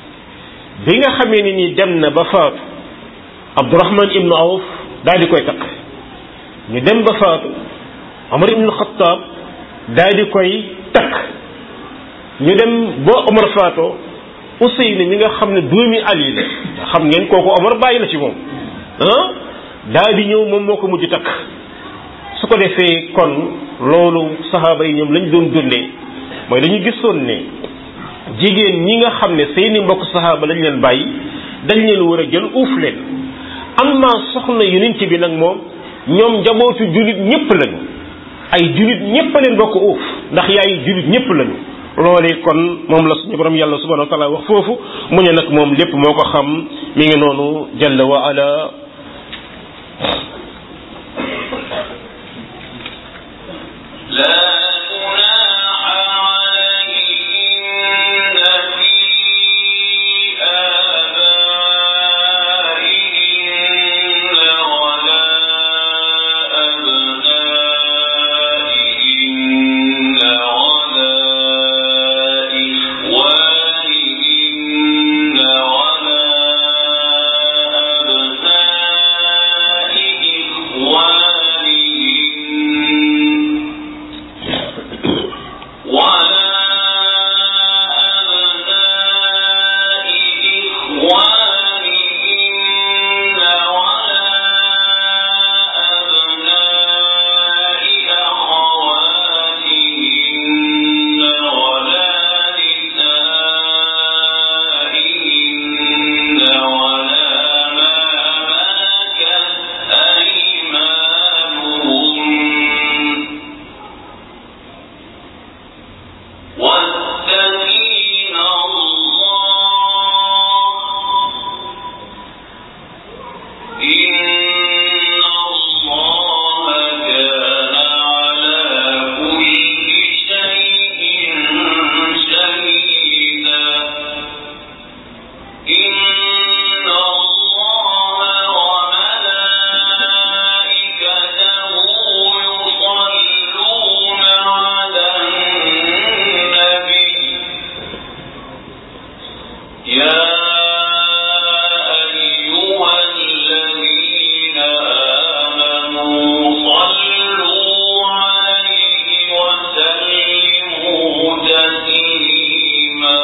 bi nga xamee ni ni dem na ba faatu Abdourahman ibnu Awf daal di koy takk ñu dem ba faatu Omar ibnu Xattaab daal di koy takk ñu dem ba Omar faatoo Useyni mi nga xam ne doomi Ali la xam ngeen kooku Omar bàyyi la ci moom ah daal di ñëw moom moo ko mujj takk su ko defee kon loolu saxaaba yi ñoom lañ doon dundee mooy dañu gisoon ne jigéen ñi nga xam ne seeni mbokk saxaaba lañ leen bàyyi dañ leen war a jël uuf leen am naa soxna yonent bi nag moom ñoom njabootu jullit ñépp lañu ay jullit ñépp a leen bokk uuf ndax yaay jullit ñépp lañu loolee kon moom la suñu borom yàlla subhanahu wa taala wax foofu mu ne nag moom lépp moo ko xam mi ngi noonu jalla wa ala لا جناح عليهن في آبائهن ولا أبنائهن ولا إخوانهن ولا أبناء إخوانهن ولا أبناء إخوانهن ولا أبناء أخواتهن ولا نسائهن ولا ما ملكت أيمانهن واتقين الله إن الله كان على كل شيء شهيدا إن الله وملائكته يصلون على النبي يا أيها الذين آمنوا صلوا عليه وسلموا تسليما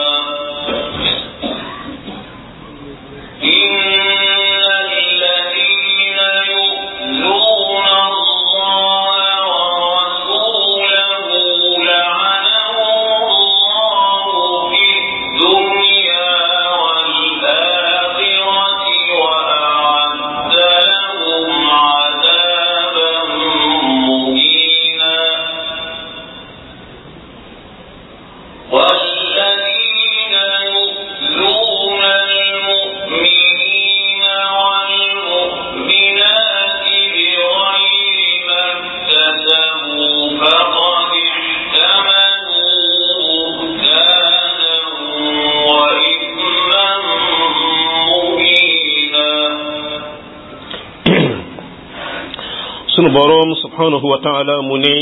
إن الذين يؤذون الله sunu boroom subhanahu wa taala mu ne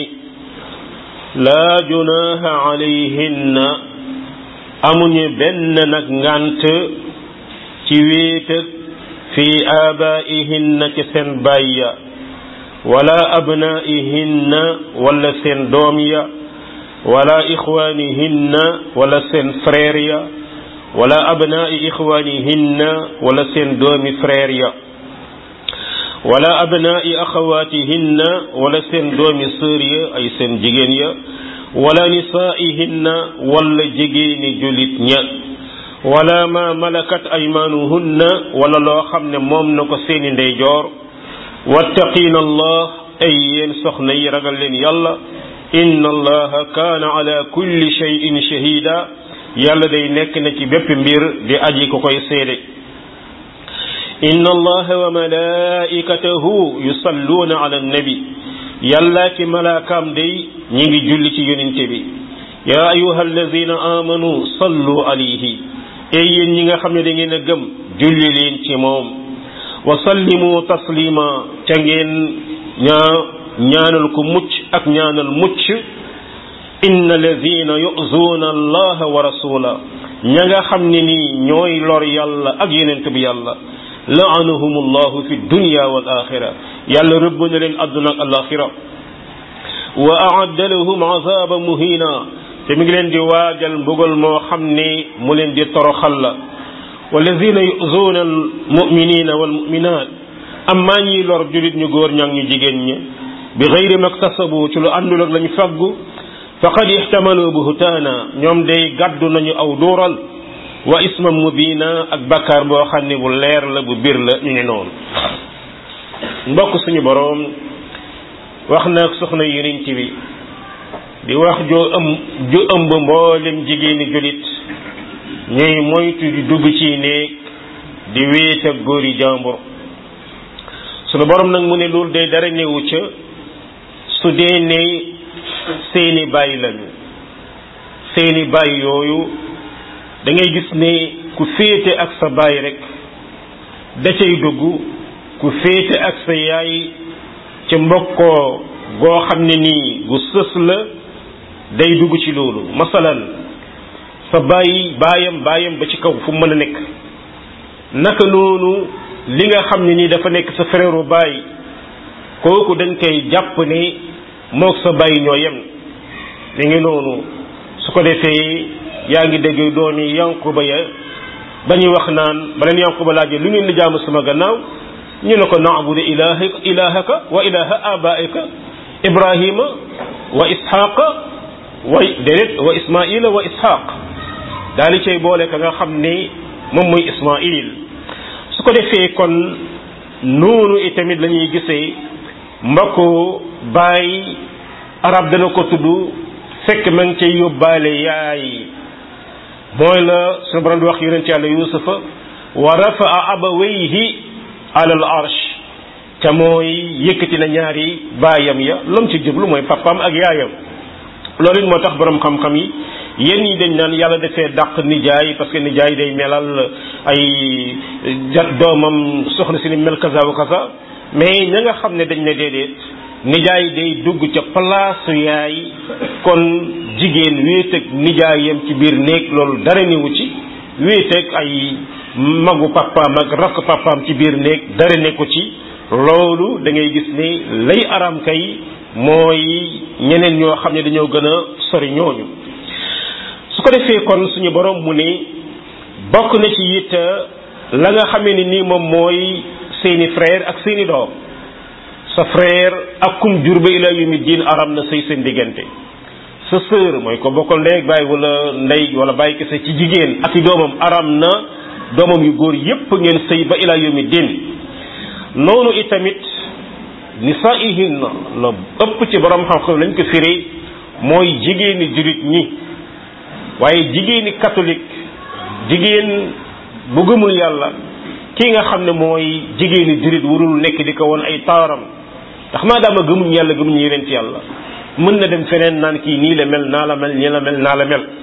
laa junaha alayhinna amuñu benn nag ngànt ci wéetëg fi aabaihinna ci seen baay ya wala abnaihinna wala seen doom ya wala ixwaanihinna wala seen frère ya wala abnaai ixwaanihinna wala seen doomi frère ya wala abnaai axawaatihinna wala seen doomi sœur ya ay seen jigéen ya wala nisaaihinna wala jigéeni julit ña wala ma malakat aymaanuhunna wala loo xam ne moom na ko seeni ndeyjoor wattaqiina allah ay yéen soxna yi ragal leen yàlla inna allaha kaana ala kulli shay'in shahida yàlla day nekk na ci bépp mbir di aji ko koy seede inna allaha wa malaikatahu yusalluuna ala annabi yàlla ki malaakaam day ñi ngi julli ci yonente bi yaa ayuha alladina amanu sallu alayhi ey yéen ñi nga xam ne da ngeen a gëm julli leen ci moom wa sallimu taslima ca ngeen ñaa ñaanal ko mucc ak ñaanal mucc inna alladina yuzuuna allaha wa rasula ña nga xam ne nii ñooy lor yàlla ak yonent bi yàlla laanahum allahu fi dunya wal axira yàlla rëbb na leen àdduna ak alaxira wa aadda lahum azaba muhina te mi ngi leen di waajal mbugal moo xam ne mu leen di toroxal la walladina yuzuuna almuminina walmuminat amma ñiy lor julit ñu góor ñak ñu jigéen ñi bi gayri maktasabu ci lu àndul ak lañu faggu faqad ixtamalu buhtaana ñoom day gàddu nañu aw duural wa isman mubina ak bakkaar boo xam ne bu leer la bu bir la ñu ngi noonu mbokk suñu boroom wax na ak soxna yonent bi di wax joo ëm ju ëmb mboolem jigéeni julit ñuy moytu di dugg ci néeg di wéet ak góori jàmbur sunu boroom nag mu ne loolu day dara newu ca su dee ne seeni bàyyi lañu seeni bàyyi yooyu da ngay gis ne ku féete ak sa baay rek da cay dugg ku féete ak sa yaay ci mbokkoo goo xam ne nii gu sës la day dugg ci loolu masalan sa baay baayam baayam ba ci kaw fu mën a nekk naka noonu li nga xam ne nii dafa nekk sa frère baay kooku dañ koy jàpp ne mook sa baay ñoo yem mi ngi noonu su ko defee yaa ngi dégg doomi yankuba ya ba ñuy wax naan ba leen yankuba laajee lu ngeen di jaamu sama gannaaw ñu ne ko naabudu ilahaka ilahaka wa ilaha abaika ibrahima wa ishaqa wa déedéet wa ismaila wa ishaq daal di cay boole ka nga xam ne moom muy ismail su ko defee kon noonu itamit la ñuy gisee mbokku baay arab dana ko tudd fekk ma ngi cay yóbbaale yaay mooy la suñu borom di wax yonent yàlla yusufa wa rafaa abawayhi ala al arsh ca mooy yëkkati na ñaari baayam ya lam ci jublu mooy papaam ak yaayam loolu it moo tax borom xam-xam yi yéen ñi dañ naan yàlla dafee dàq nijaay parce que nijaay day melal ay jat doomam soxna si ni mel kaza wa kaza mais ña nga xam ne dañ ne déedéet nijaay day dugg ca palaasu yaay kon jigéen wéet ak nijaayam ci biir néeg loolu dara newu ci wéet ak ay magu papaam ak rakk papaam ci biir néeg dara nekku ci loolu da ngay gis ni lay aram kay mooy ñeneen ñoo xam ne dañoo gën a sori ñooñu su ko defee kon suñu borom mu ne bokk na ci it la nga xamee ni nii moom mooy seeni frère ak seeni doom sa frère ak kum jur ba ila yumi diin aram na sëy seen diggante sa sœur mooy ko bokkal ndey ak baay wala ndey wala baay kese ci jigéen ak i doomam aram na doomam yu góor yépp ngeen sëy ba ila yumi diin noonu itamit nisaihin la ëpp ci borom xam-xam lañ ko firi mooy jigéeni jurit ñi waaye jigéeni catholique jigéen bu gëmul yàlla kii nga xam ne mooy jigéeni jurit warul nekk di ko woon ay taaram ndax maadaama gëmuñ yàlla gëmuñ yeneen ci yàlla mën na dem feneen naan kii nii la mel naa la mel nii la mel naa la mel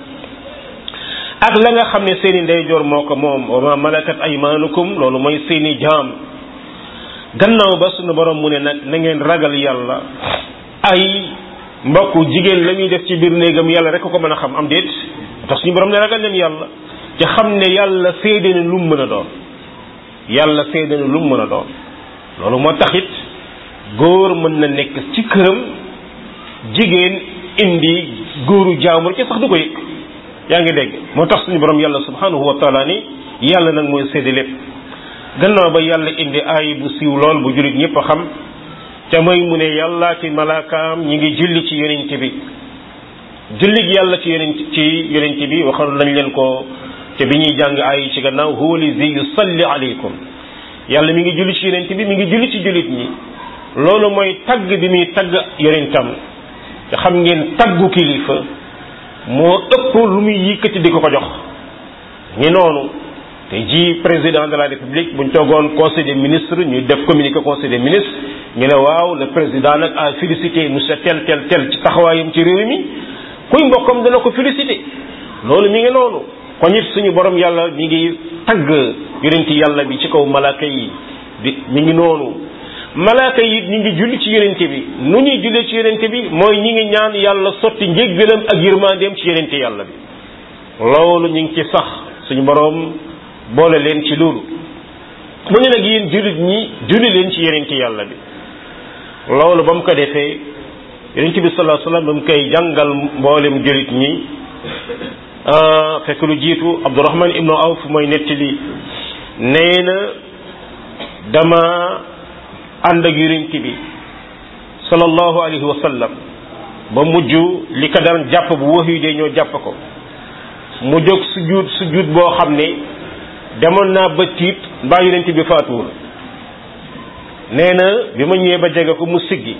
ak la nga xam ne seeni ndeyjoor moo ko moom wa ma malakat aymaanukum loolu mooy seeni jaam gannaaw ba sunu borom mu ne nag na ngeen ragal yàlla ay mbokku jigéen la muy def ci biir néegam yàlla rek ko mën a xam am déet tax suñu borom ne ragal leen yàlla te xam ne yàlla seede na lu mu mën a doon yàlla seede na lu mu mën a doon loolu moo taxit góor mën na nekk ci këram jigéen indi góoru jaamur ci sax du ko yëg yaa ngi dégg moo tax suñu borom yàlla subhanahu wa taala ni yàlla nag mooy seede lépp gannaaw ba yàlla indi aay bu siiw lool bu jullit ñëpp a xam te mooy mu ne yàlla ci malaakaam ñi ngi julli ci yonent bi jullig yàlla ci yonent ci yonent bi waxoon nañ leen ko te bi ñuy jàng aay ci gannaaw huwa lazi yusalli alaykum yàlla mi ngi julli ci yonent bi mi ngi julli ci jullit ñi loolu mooy tagg bi muy tagg yonentam te xam ngeen taggu kilifa moo ëpp lu muy yëkkati di ko ko jox ñi noonu te ji président de la république buñ toogoon conseil des ministres ñu def communiqué conseil des ministres ñu ne waaw le président nag a félicité monsieur tel tel tel ci taxawaayam ci réew mi kuy mbokkam dana ko félicité loolu mi ngi noonu kon it suñu borom yàlla mi ngi tagg yonenti yàlla bi ci kaw malaaka yi di mi ngi noonu malaaka yi ñi ngi julli ci yonente bi nu ñuy jullee ci yonente bi mooy ñi ngi ñaan yàlla sotti njéggalam ak yërmandeem ci yonente yàlla bi loolu ñu ngi ci sax suñu borom boole leen ci loolu mu ne nag yéen jullit ñi julli leen ci yonente yàlla bi loolu ba mu ko defee yonente bi sallallahu alayhi wasallam ba mu koy jàngal mboolem jullit ñi fekk lu jiitu Abdurahman ibnu Awf mooy nettali nee na dama ànd ak yonent bi sallallahu alayhi wa sallam ba mujj li ko daan jàpp bu wax yu dee ñoo jàpp ko mu jóg sujjuut sujjuut boo xam ne demoon naa ba tiit mbaa yonent bi faatuwul nee na bi ma ñëwee ba jege ko mu siggi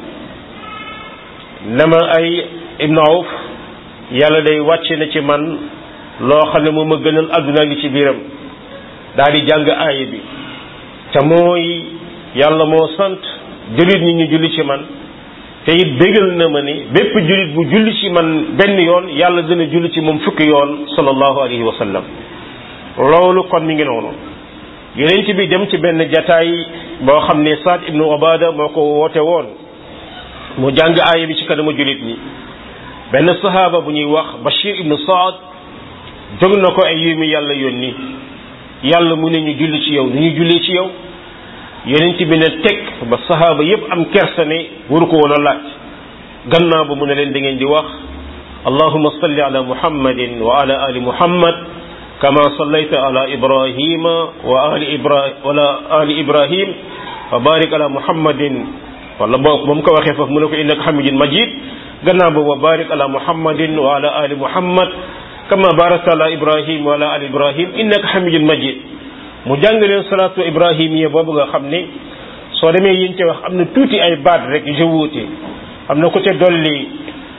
na ma ay ibnu awf yàlla day wàcce na ci man loo xam ne moom a gënal àdduna gi ci biiram daal di jàng aaya bi te mooy yàlla moo sant jullit ñi ñu julli ci man te it bégal na ma ni bépp jullit bu julli ci man benn yoon yàlla dina julli ci moom fukki yoon sallallahu alayhi wa sallam loolu kon mi ngi noonu yonent bi dem ci benn jataay boo xam ne Saad ibnu Obada moo ko woote woon mu jàng aaya bi ci kanamu jullit ñi benn sahaaba bu ñuy wax Bashir ibnu Saad jóg na ko ay yéemi yàlla yónni yàlla mu ne ñu julli ci yow nu ñu jullee ci yow yonent bi ne teg ba sahaaba yépp am kersa ne waru ko woon a laaj gannaaw ba mu ne leen da ngeen di wax allahuma salli ala muhammadin wa ala ali muhammad kama sallayta ala ibrahima wa ali ibrahim wala ali ibrahim wa barik ala muhammadin wala boo ba mu ko waxee foofu mu ne ko innaka hamidun majid gannaaw ba wa barik ala muhammadin wa ala ali muhammad kama barakta ala ibrahim wa ala ali ibrahim innaka hamidun majid mu jàng leen salaatu ibrahimiya boobu nga xam ne soo demee yiñ ca wax am na tuuti ay baat rek je wuute am na ko ca dolli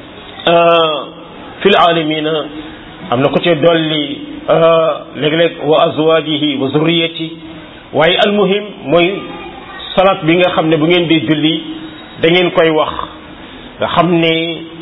fil alamina am na ko ca dolli léeg-léeg wa azwajihi wa zurriyati waaye almuhim mooy salaat bi nga xam ne bu ngeen di julli da ngeen koy wax nga xam ne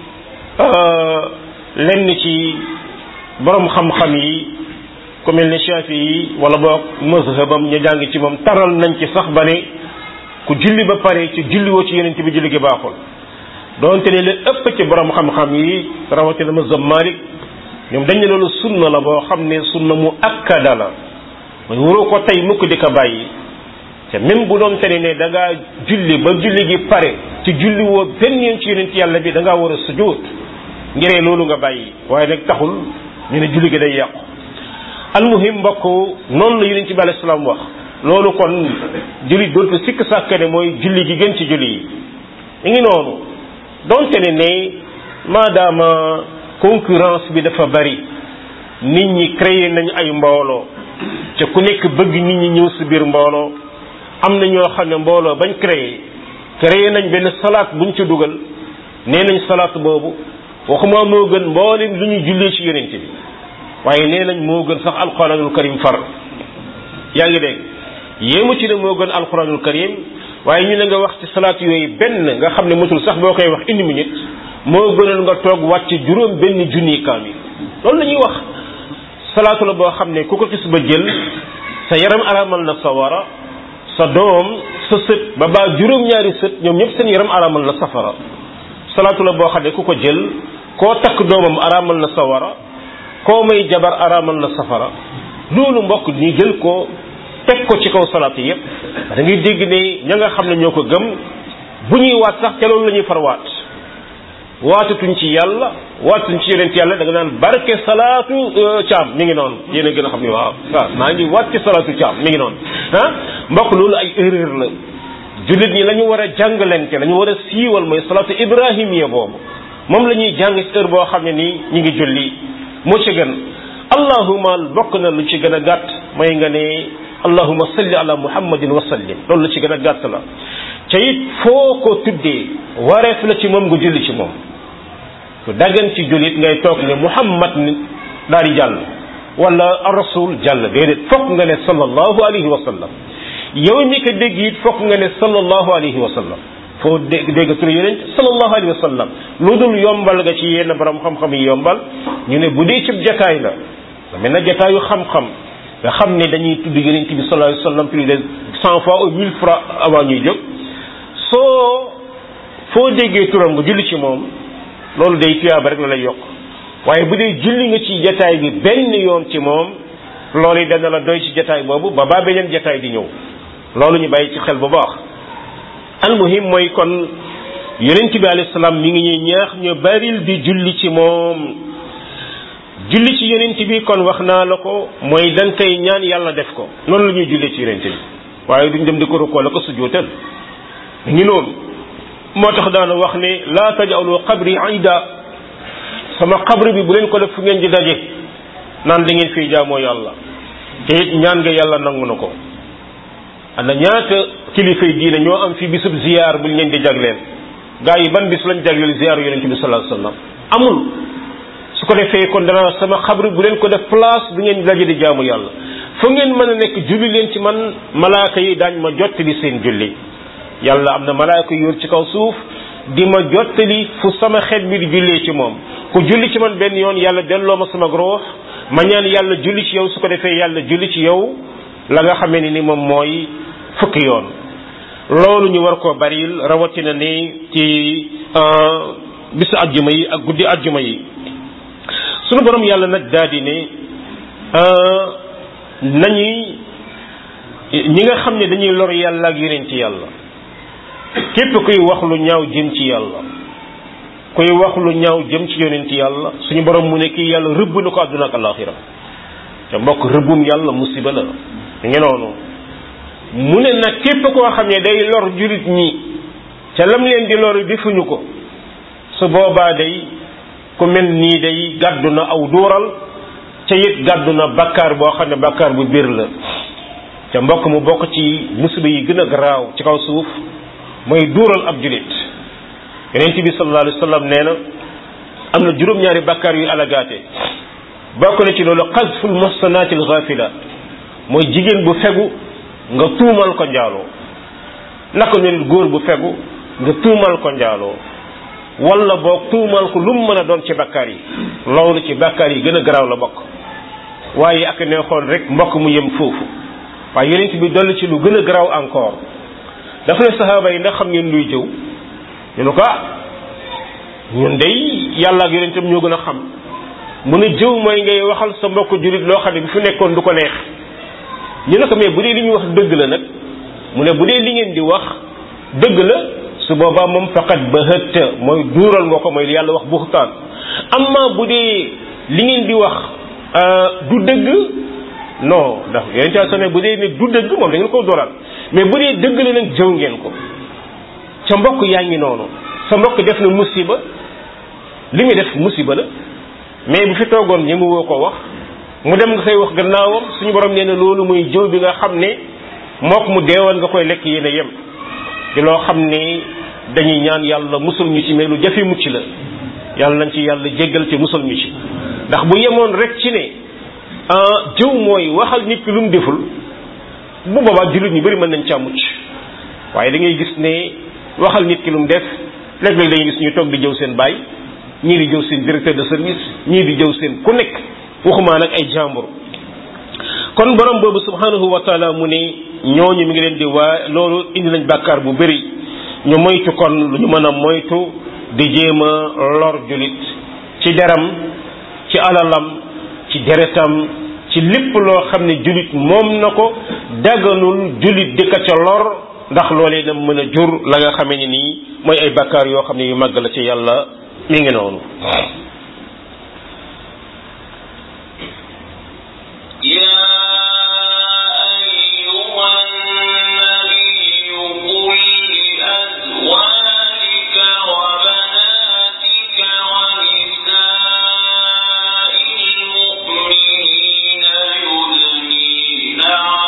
lenn ci borom xam-xam yi ku mel ne Shafi yi wala boog mazhabam ñu jàng ci moom taral nañ ci sax ba ne ku julli ba pare ci julliwoo ci yeneen bi julli gi baaxul doonte ne la ëpp ci borom xam-xam yi rawatina mazhab Malik ñoom dañ ne loolu sunna la boo xam ne sunna mu akkada la mooy waroo ko tey mukk di ko bàyyi te même bu doon te ne da ngaa julli ba julli gi pare ci julli woo benn yoon ci yeneen yàlla bi da ngaa war a sujjóot ngiree loolu nga bàyyi waaye nag taxul ñu ne julli gi day yàqu almuhim mbokk noonu la yonent bi alayhi salaam wax loolu kon julli dootu sikk sàkk ne mooy julli gi gën ci julli yi mi ngi noonu donte ne ne maadaama concurrence bi dafa bari nit ñi créé nañ ay mbooloo te ku nekk bëgg nit ñi ñëw si biir mbooloo am na ñoo xam ne mbooloo bañ créé créé nañ benn salaat buñ ci dugal nee nañ salaat boobu waxuma moo gën mboolem lu ñuy jullee ci yonent bi waaye nee nañ moo gën sax alquranul karim far yaa ngi dégg yéemu ci ne moo gën alquranul karim waaye ñu ne nga wax ci salaat yooyu benn nga xam ne motul sax boo koy wax une minute moo gënal nga toog wàcc juróom benn junni kaamil loolu la ñuy wax salaatu la boo xam ne ku ko gis ba jël sa yaram aramal na sa wara sa doom sa sët ba baa juróom-ñaari sët ñoom ñëpp seen yaram araamal na safara salaatu la boo xam ne ku ko jël koo takk doomam araamal na sawara koo may jabar araamal na safara loolu mbokk ñu jël ko teg ko ci kaw salaatu yépp da ngay dégg ne ña nga xam ne ñoo ko gëm bu ñuy waat sax ca loolu la ñuy far waat waatatuñ ci yàlla waatatuñ ci yonent yàlla da nga naan barke salaatu caam mi ngi noonu yéen a gën a xam ne waaw waaw maa ngi waat ci salaatu caam mi ngi noonu ah mbokk loolu ay erreur la jullit ñi la ñu war a jàngalante la ñu war a siiwal mooy salaatu ibrahimiya boobu moom la ñuy jàng ci heure boo xam ne nii ñu ngi julli moo ci gën allahuma bokk na lu ci gën a gàtt mooy nga ne allahuma salli ala muhammadin wa sallim loolu lu ci gën a gàtt la ca it foo ko tuddee wareef la ci moom nga julli ci moom ku daggan ci jullit ngay toog ne muhammad ni daal di jàll wala rasul jàll déedéet fokk nga ne sallallahu alayhi wa sallam yow mi ko dégg it fokk nga ne sallallahu alayhi wa sallam foo dégg dégg tur yeneen sallallahu alayhi wa sallam lu dul yombal nga ci yenn borom xam-xam yi yombal ñu ne bu dee cib jataay la mel na jataayu xam-xam nga xam ne dañuy tudd yonent bi sallallahu alayhi wa sallam plus de cent fois ou mille fois avant ñuy jóg soo foo déggee turam nga julli ci moom loolu day tuyaaba rek la lay yokk waaye bu dee julli nga ci jataay bi benn yoon ci moom loolu yi dana la doy ci jataay boobu ba baa beneen jataay di ñëw loolu ñu bàyyi ci xel bu baax almuhim mooy kon yonent bi alayhi salaam mi ngi ñuy ñaax ñu baril di julli ci moom julli ci yonent bi kon wax naa la ko mooy dañ koy ñaan yàlla def ko noonu la ñuy julli ci yonent bi waaye duñ dem di ko rukkoo la ko sujjóotal ngi noonu moo tax daana wax ne laa tajalu qabri ida sama qabri bi bu leen ko def fu ngeen di daje naan da ngeen fiy jaamoo yàlla te it ñaan nga yàlla nangu na ko ana ñaata kilifay diine ñoo am fi bisub ziyaar buñ leen di jagleel gaa yi ban bis lañ jagleel ziyaar yonent bi sallallahu alayhi wasallam amul su ko defee kon dana sama xabri bu leen ko def place bu ngeen daje di jaamu yàlla fu ngeen mën a nekk julli leen ci man malaaka yi daañ ma jottali seen julli yàlla am na malaaka yu yor ci kaw suuf di ma jottali fu sama xeet bi di jullee ci moom ku julli ci man benn yoon yàlla delloo ma sama ruux ma ñaan yàlla julli ci yow su ko defee yàlla julli ci yow la nga xamee ni ni moom mooy fukki yoon loolu ñu war koo baril rawatina ni ci bisu ajjuma yi ak guddi ajjuma yi sunu borom yàlla nag daal di ne nañuy ñi nga xam ne dañuy lor yàlla ak yeneen ci yàlla képp kuy wax lu ñaaw jëm ci yàlla kuy wax lu ñaaw jëm ci yonent yàlla suñu borom mu ne kii yàlla rëbb na ko àdduna ak alaxira te mbokk rëbbum yàlla musiba la ngi noonu mu ne nag képp koo xam ne day lor jurit ñi ca lam leen di lor defuñu ko su boobaa day ku mel nii day gàddu na aw duural ca it gàddu na bakkaar boo xam ne bakkaar bu biir la ca mbokk mu bokk ci musiba yi gën a garaaw ci kaw suuf mooy duural ab julit yonent bi sallallahu alayhi wa sallam nee na am na juróom-ñaari bakkaar yu alagaate bokk na ci loolu xasful muhsanaati al ghafila mooy jigéen bu fegu nga tuumal ko njaaloo naka noonu góor bu fegu nga tuumal ko njaaloo wala boog tuumal ko lu mu mën a doon ci bakkaar yi loolu ci bakkaar yi gën a garaaw la bokk waaye ak neexoon rek mbokk mu yem foofu waaye yonent bi dolli ci lu gën a garaaw encore dafa ne saxaaba yi ndax xam ngeen luy jëw ñu ne ko ah ñun day yàlla ak yonentam ñoo gën a xam mu ne jëw mooy ngay waxal sa mbokk jullit loo xam ne bu fi nekkoon du ko neex ñu ne ko mais bu dee li ñuy wax dëgg la nag mu ne bu dee li ngeen di wax dëgg la su boobaa moom faqat ba hëtt mooy duural nga ko mooy li yàlla wax buxtaan amma bu dee li ngeen di wax du dëgg non ndax yeneen caa sonné bu dee ne du dëgg moom da ngeen ko dooral mais bu dee dëgg la nag jëw ngeen ko ca mbokk yaa ngi noonu sa mbokk def na musiba li muy def musiba la mais bu fi toogoon ñi mu woo ko wax mu dem nga koy wax gannaawam suñu borom nee na loolu muy jëw bi nga xam ne mook mu deewoon nga koy lekk yéen a yem di loo xam ne dañuy ñaan yàlla musul ñu ci mais lu jafe mucc la yàlla nañ ci yàlla jéggal ci musul ñu ci ndax bu yemoon rek ci ne jëw mooy waxal nit ki lu mu deful bu boobaa jullit ñu bëri mën nañ caa mucc waaye da ngay gis ne waxal nit ki lu mu def léeg-léeg dañuy gis ñu toog di jëw seen baay ñii di jëw seen directeur de service ñii di jëw seen ku nekk waxumaa nag ay jàmbur kon borom boobu subhanahu wa taala mu ne ñooñu mi ngi leen di waa loolu indi nañ bàkkaar bu bëri ñu moytu kon lu ñu mën a moytu di jéem a lor julit ci deram ci alalam ci deretam ci lépp loo xam ne julit moom na ko daganul julit di ka ca lor ndax loolee na mën a jur la nga xamee ni nii mooy ay bàkkaar yoo xam ne yu màgg la ci yàlla mi ngi noonu يا أيها النبي قل لأزواجك وبناتك ونساء المؤمنين يدنين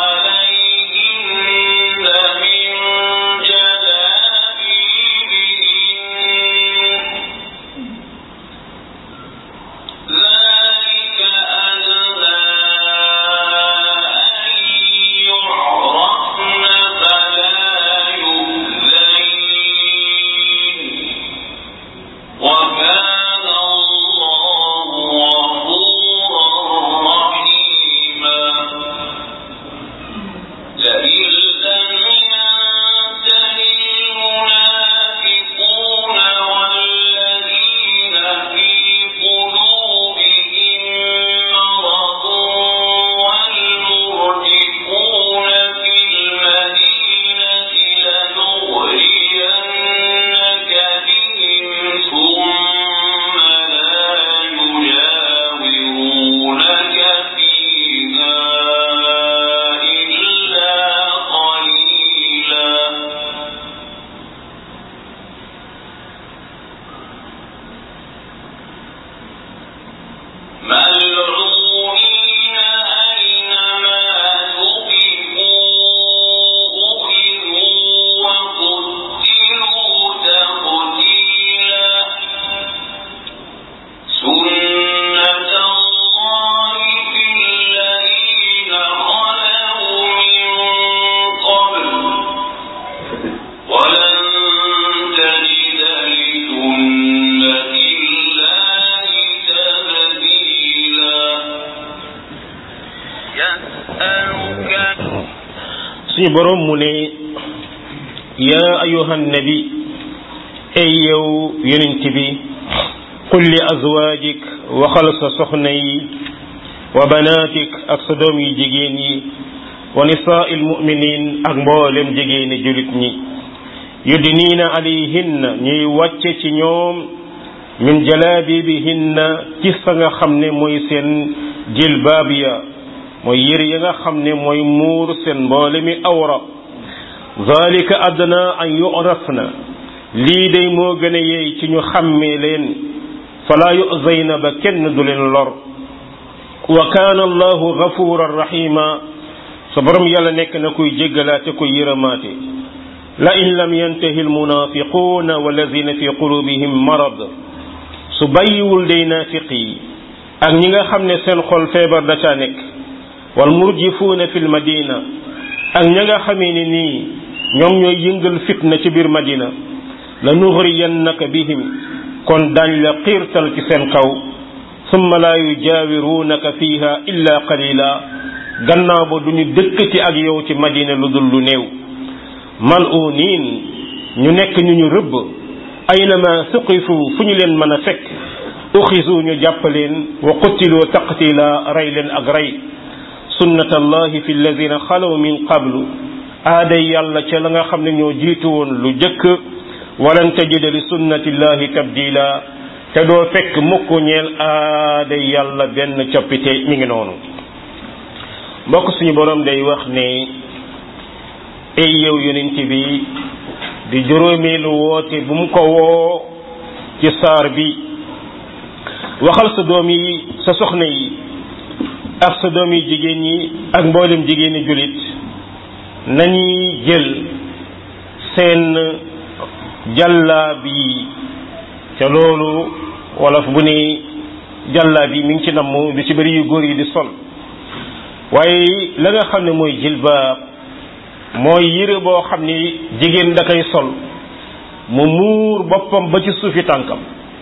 عليهن من جلابيبهن ذلك أدنى أن يعرفن فلا يؤذين وكان الله غفورا رحيما لئن لم ينته المنافقون والذين في قلوبهم مرض والمرجفون في المدينة لنغرينك بهم ثم لا يجاورونك فيها إلا قليلا ملعونين أينما ثقفوا أخذوا وقتلوا تقتيلا سنة الله في الذين خلوا من قبل ولن تجد لسنة الله تبديلا يسألك suñu borom mu ne yaa ayuhan nabi ay yow yonent bi qul li azwaajik waxal sa soxna yi wa banaatik ak sa doom yu jigéen yi wa nisaai lmuminin ak mboolem jigéeni julit ñi yudniina alayhinna ñuy wàcce ci ñoom min jalaabibihinna ci sa nga xam ne mooy seen jilbaab ya mooy yére ya nga xam ne mooy muur seen mboole mi awra zalika adna an yurafna lii day moo gën a yeey ci ñu xàmmee leen fala yuzayna ba kenn du leen lor wa kaana allahu gafuran rahima sa borom yàlla nekk na kuy jéggalaate kuy yërëmaate la in lam yantahi almunafiquuna walladina fi qulubihim marad su bàyyiwul day naafiq yi ak ñi nga xam ne seen xol feebar da caa nekk wal murjifuuna fi lmadina ak ña nga xamee ni nii ñoom ñooy yëngal fitna ci biir madina la nugriyannaka bihim kon daañ la xiirtal ci seen kaw summa laa yujaawiruunaka fiha illa qalila gannaaw ba duñu dëkkati ak yow ci madina lu dul lu néew mal'uniin ñu nekk ñu ñu rëbb aynama suqifu fu ñu leen mën a fekk uxisu ñu jàpp leen wa qutiloo taqtila rey leen ak rey sunnat allahi fi alladina xalaw min qablu aaday yàlla ca la nga xam ne ñoo jiitu woon lu jëkk walan tajida li sunnati llahi tabdila te doo fekk mukk ñeel aaday yàlla benn coppite mi ngi noonu mbokk suñu borom day wax ne ay yow yonent bi di juróomeelu woote bu mu ko woo ci saar bi waxal sa doom yi sa soxna yi ak sa doom yi jigéen ñi ak mboolem jigéeni jullit nañuy jël seen jàllaab yi ca loolu wolof bu ne jàllaab yi mi ngi ci namm lu ci bëri yu góor yi di sol waaye la nga xam ne mooy jilbaab mooy yére boo xam ni jigéen da koy sol mu muur boppam ba ci suufi tànkam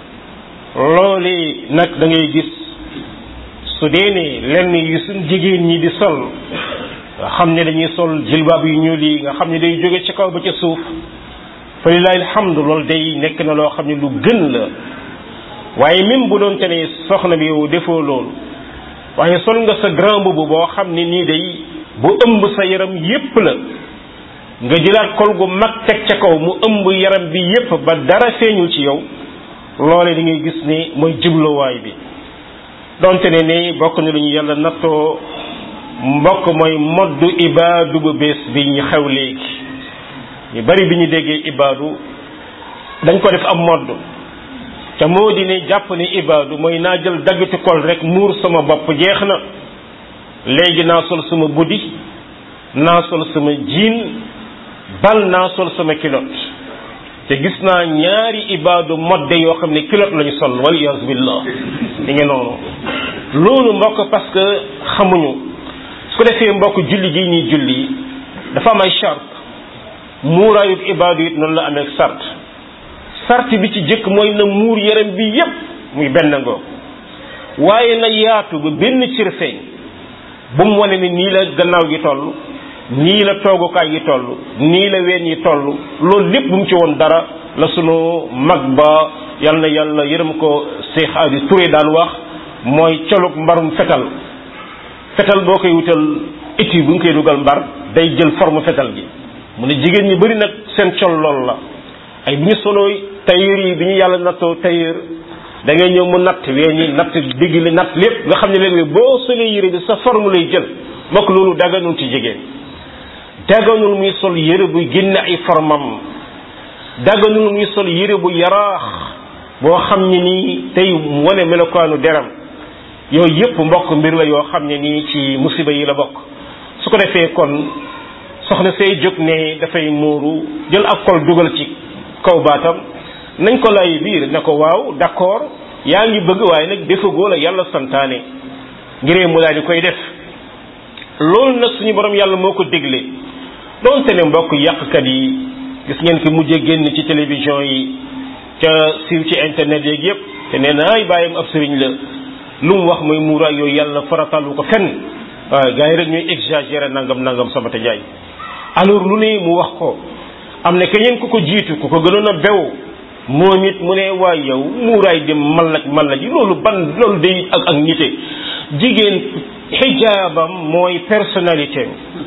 loole nag da ngay gis su dee ne lenn yu suñ jigéen ñi di sol nga xam ne dañuy sol jilbaab yu ñuul yi nga xam ne day jóge ci kaw ba ca suuf fa lillahi alhamdu loolu day nekk na loo xam ne lu gën la waaye même bu doon te ne soxna bi yow defoo loolu waaye sol nga sa grand boubou boo xam ne nii day bu ëmb sa yaram yépp la nga jëlaat kol gu mag teg ca kaw mu ëmb yaram bi yépp ba dara feeñul ci yow loole da ngay gis ni mooy jubluwaay bi donte ne ni bokk na lu ñu yàlla nattoo mbokk mooy moddu ibaadu bu bees bi ñu xew léegi ñu bari bi ñu déggee ibaadu dañ ko def am modd te moo di ne jàpp ni ibaadu mooy naa jël daggati kol rek muur sama bopp jeex na léegi naa sol sama buddi naa sol sama jiin bal naa sol sama kilot te gis naa ñaari ibaadu modde yoo xam ne kilot lañu sol wal iyaazu billah di ngi noonu loolu mbokk parce que xamuñu su ko defee mbokk julli gi ñuy julli dafa am ay charte muuraayub ibaadu it noonu la amee sart sart bi ci jëkk mooy na muur yaram bi yépp muy benn ngoo waaye na yaatu ba benn cër feeñ bu mu wane ni nii la gannaaw gi toll nii la toogukaay yi toll nii la ween yi toll loolu lépp bu mu ci woon dara la sunu mag ba yal na yàlla yërëm ko Cheikh Adi Touré daan wax mooy colug mbarum fetal fetal boo koy wutal étui bu ñu koy dugal mbar day jël forme fetal gi mu ne jigéen ñi bëri nag seen col lool la ay bi ñu solooy tailleur yi bi ñu yàlla nattoo tailleur da ngay ñëw mu natt wee ñi natt digg li natt lépp nga xam ne léegi boo solee yére bi sa forme lay jël mbokk loolu daganul ci jigéen daganul muy sol yére bu génne ay formam daganul muy sol yére bu yaraax boo xam ne nii tey wane melokaanu deram yooyu yëpp mbokk mbir la yoo xam ne nii ci musiba yi la bokk su ko defee kon soxna say jóg ne dafay muuru jël ak kol dugal ci kaw baatam nañ ko lay biir ne ko waaw d'accord yaa ngi bëgg waaye nag defagoo la yàlla santaane ngiree mu daal di koy def loolu nag suñu borom yàlla moo ko dégle doonte ne mbokk yàqkat yi gis ngeen ki mujjee génn ci télévision yi ca siiw ci internet yeeg yépp te nee na ay bàyyam ab sëriñ la lu mu wax mooy muuraay yooyu yàlla faratalu ko fenn waaw gars yi rek ñuy exagérer nangam nangam sama te jaay alors lu ne mu wax ko am na keneen ku ko jiitu ku ko gënoon a bew moom it mu ne waay yow muuraay dem mallaj mallaj yi loolu ban loolu day ak ak nite jigéen xijaabam mooy personnalité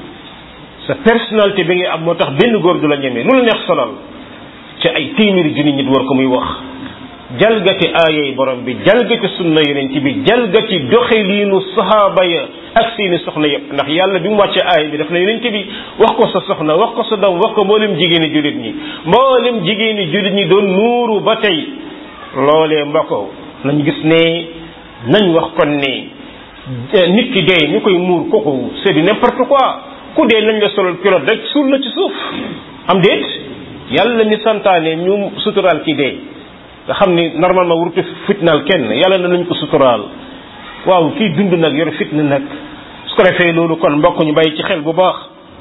sa personnalité bi ngay am moo tax benn góor du la ñemee lu la neex solal ci ay téeméeri junni nit war ko muy wax jalgati aayay borom bi jalgati sunna yonent bi jalgati doxaliinu sahaaba ya ak seeni soxna yëpp ndax yàlla bi mu wàcce aaya bi daf na yonent bi wax ko sa soxna wax ko sa doom wax ko mboolem jigéeni jullit ñi mboolem jigéeni jullit ñi doon nuuru ba tey loolee mbokko nañ gis ne nañ wax kon ne nit ki dee ñu koy muur kooku c'est du n'importe quoi ku dee nañ la solal pilote rek suul la ci suuf am déet yàlla mi santaane ñu suturaal ki dee nga xam ni normalement warutu fitnaal kenn yàlla na nañ ko suturaal waaw kii dund nag yor fitna nag su ko defee loolu kon mbokk ñu bàyyi ci xel bu baax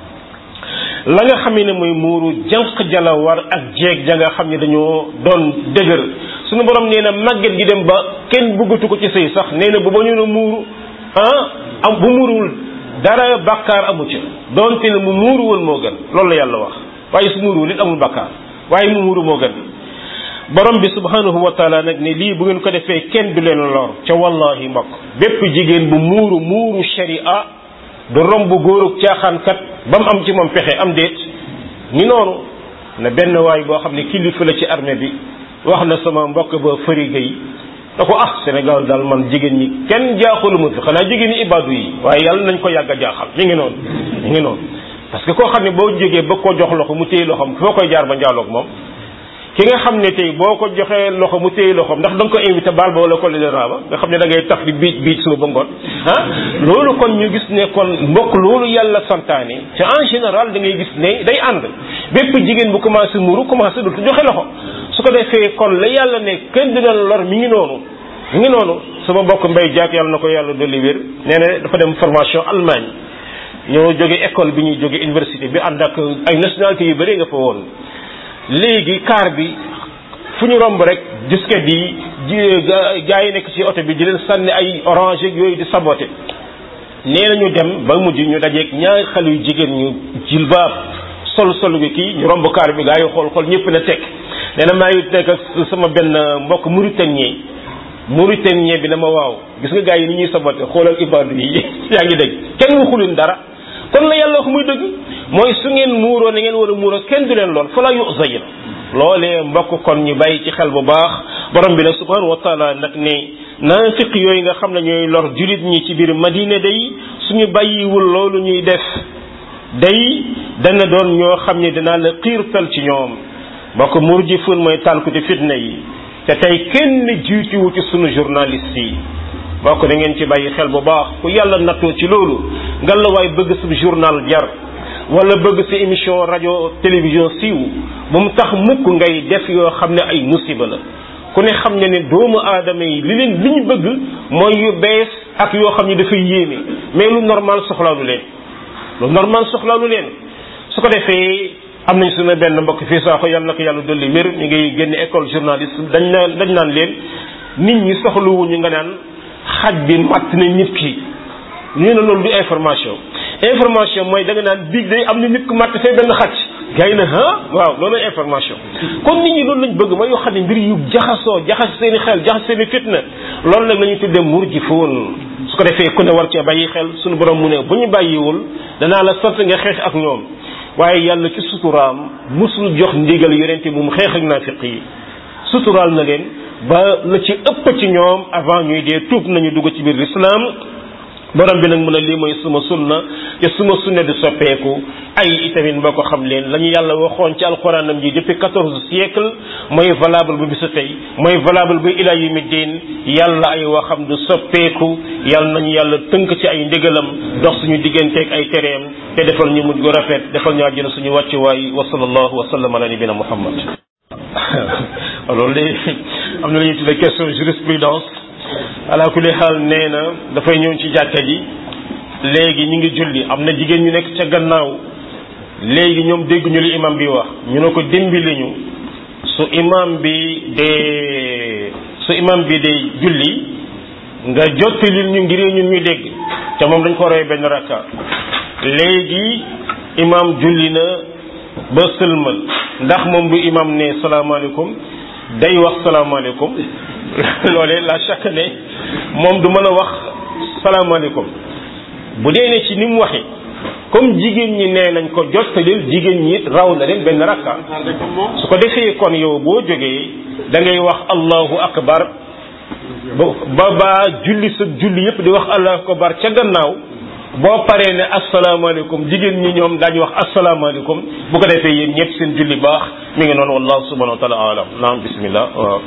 la nga xam ne mooy muuru jànq jala war ak jeeg ja nga xam ne dañoo doon dëgër suñu borom nee na màgget gi dem ba kenn bëggatu ko ci sëy sax nee na bu ba ñu ne muuru ah am bu muuruwul dara bàkkaar amu ca doonte ne mu muuruwul moo gën loolu la yàlla wax waaye su muuruwul it amul bàkkaar waaye mu muuru moo gën borom bi subhanahu wa taala nag ne lii bu ngeen ko defee kenn du leen lor ca wallahi mbokk bépp jigéen bu muuru muuru sharia du romb góorug caaxaankat ba mu am ci moom pexe am déet ni noonu na benn waay boo xam ne kilifa la ci armée bi wax na sama mbokk ba fëri gay da ko ah Sénégal daal man jigéen ñi kenn jaaxalu ma fi xanaa jigéen ñi ibaadu yi waaye yàlla nañ ko yàgg a jaaxal mi ngi noonu mi ngi noonu parce que koo xam ne boo jógee ba ko jox loxo mu téye loxoom foo koy jaar ba njaaloog moom ki nga xam ne tey boo ko joxee loxo mu téye loxoom ndax da nga ko invité baal ba wala ko le raaba nga xam ne da ngay taf di biij biij suba ba ngoon ah loolu kon ñu gis ne kon mbokk loolu yàlla santaane te en général da ngay gis ne day ànd bépp jigéen bu commencé muuru commencé dootu joxe loxo su ko defee kon la yàlla ne kenn dina lor mi ngi noonu mi ngi noonu sama mbokk mbay jaak yàlla na ko yàlla dolli wér nee na dafa dem formation Allemagne ñoo jóge école bi ñuy jóge université bi ànd ak ay nationalité yu bëri nga fa woon léegi car bi fu ñu romb rek disket yi gaa yi nekk ci oto bi di leen sànni ay orange ak yooyu di saboté nee nañu dem ba mujj ñu dajeeg ñaari xale yu jigéen ñu jilbaab sol sol bi kii ñu romb kaar bi gaa yi xool xool ñëpp na teg nee na maa ngi nekk ak sama benn mbokk mauritanien mauritanien bi dama waaw gis nga gaa yi ni ñuy sabote xoolal ibaadu yi yaa ngi dégg kenn waxuleen dara kon la yàlla wax muy dëgg mooy su ngeen muuroo na ngeen war a muuroo kenn du leen lool fa la yuzayin loolee mbokk kon ñu bàyyi ci xel bu baax borom bi nag subhanahu wa taala nag ne naafiq yooyu nga xam ne ñooy lor julit ñi ci biir madina day suñu bàyyiwul loolu ñuy def day dana doon ñoo xam ne dinaa la xiirtal ci ñoom mbokk murjifun mooy tàlkuti fitna yi te tey kenn jiituwu ci sunu journaliste yi mbokk da ngeen ci bàyyi xel bu baax ku yàlla nattoo ci loolu nga la waay bëgg sa journal jar wala bëgg sa émission rajo télévision siiw bu mu tax mukk ngay def yoo xam ne ay musiba la ku ne xam ne ne doomu aadama yi li leen li ñu bëgg mooy yu bees ak yoo xam ne dafay yéeme mais lu normal soxlaalu leen lu normal soxlaalu leen su ko defee am nañ suñu benn mbokk fii saako yàlla na ko yàlla dolli wér ñu ngi génn école journaliste dañ naan dañ naan leen nit ñi soxlawuñu nga naan xaj bi matt na nit ki ñu ne loolu du information information mooy da nga naan biig day am na nit ku matt fee benn xaj gars yi na ah waaw loolu information kon nit ñi loolu lañ bëgg mooy yoo xam ne mbir yu jaxasoo jaxas seen i xel jaxas seen i fitna loolu nag la ñuy tuddee murjifoon su ko defee ku ne war cee bàyyi xel suñu borom mu ne bu ñu bàyyiwul danaa la sant nga xeex ak ñoom waaye yàlla ci suturaam musul jox ndigal yonente bu mu xeex ak naafiq yi suturaal na leen ba la ci ëpp ci ñoom avant ñuy dee tuub nañu dugg ci biir l'islam borom bi nag mu ne lii mooy suma sunna te suma sunna di soppeeku ay itamit mboo ko xam leen la ñu yàlla waxoon ci alxuraanam ji depuis quatorze siècle mooy valable bu bisu tey mooy valable bu ila yawmi diin yàlla ay waxam du soppeeku yàlla nañu yàlla tënk ci ay ndigalam dox suñu digganteeg ay tereem te defal ñu mujj gu rafet defal ñu àjjana suñu wàccuwaay wa sallallahu wa sallam ala nabina muhammad loolu de am na la ñuy tuddee question jurisprudence ala kulli xaal nee na dafay ñëw ci jàkka ji léegi ñu ngi julli am na jigéen ñu nekk ca gannaaw léegi ñoom dégg ñu li imam bi wax ñu ne ko dimbali ñu su imam bi dee su imam bi dee julli nga jottalil ñu ngir ñun ñu dégg te moom dañ ko roy benn rakka léegi imam julli na ba sëlmal ndax moom bu imam ne salaamaaleykum day wax salaamaaleykum loolee la chaque ne moom du mën a wax salaamaaleykum bu dee ne ci ni mu waxee comme jigéen ñi nee nañ ko jottalil jigéen ñi raw na leen benn rakka su ko defee kon yow boo jógee da ngay wax allahu akbar ba ba julli sa julli yépp di wax allahu akbar ca gannaaw boo paree ne asalaamaaleykum jigéen ñi ñoom daañu wax asalaamaaleykum bu ko defee yéen ñëpp seen julli baax mi ngi noonu wallahu subhanahu wa taala alam naam bismillah waaw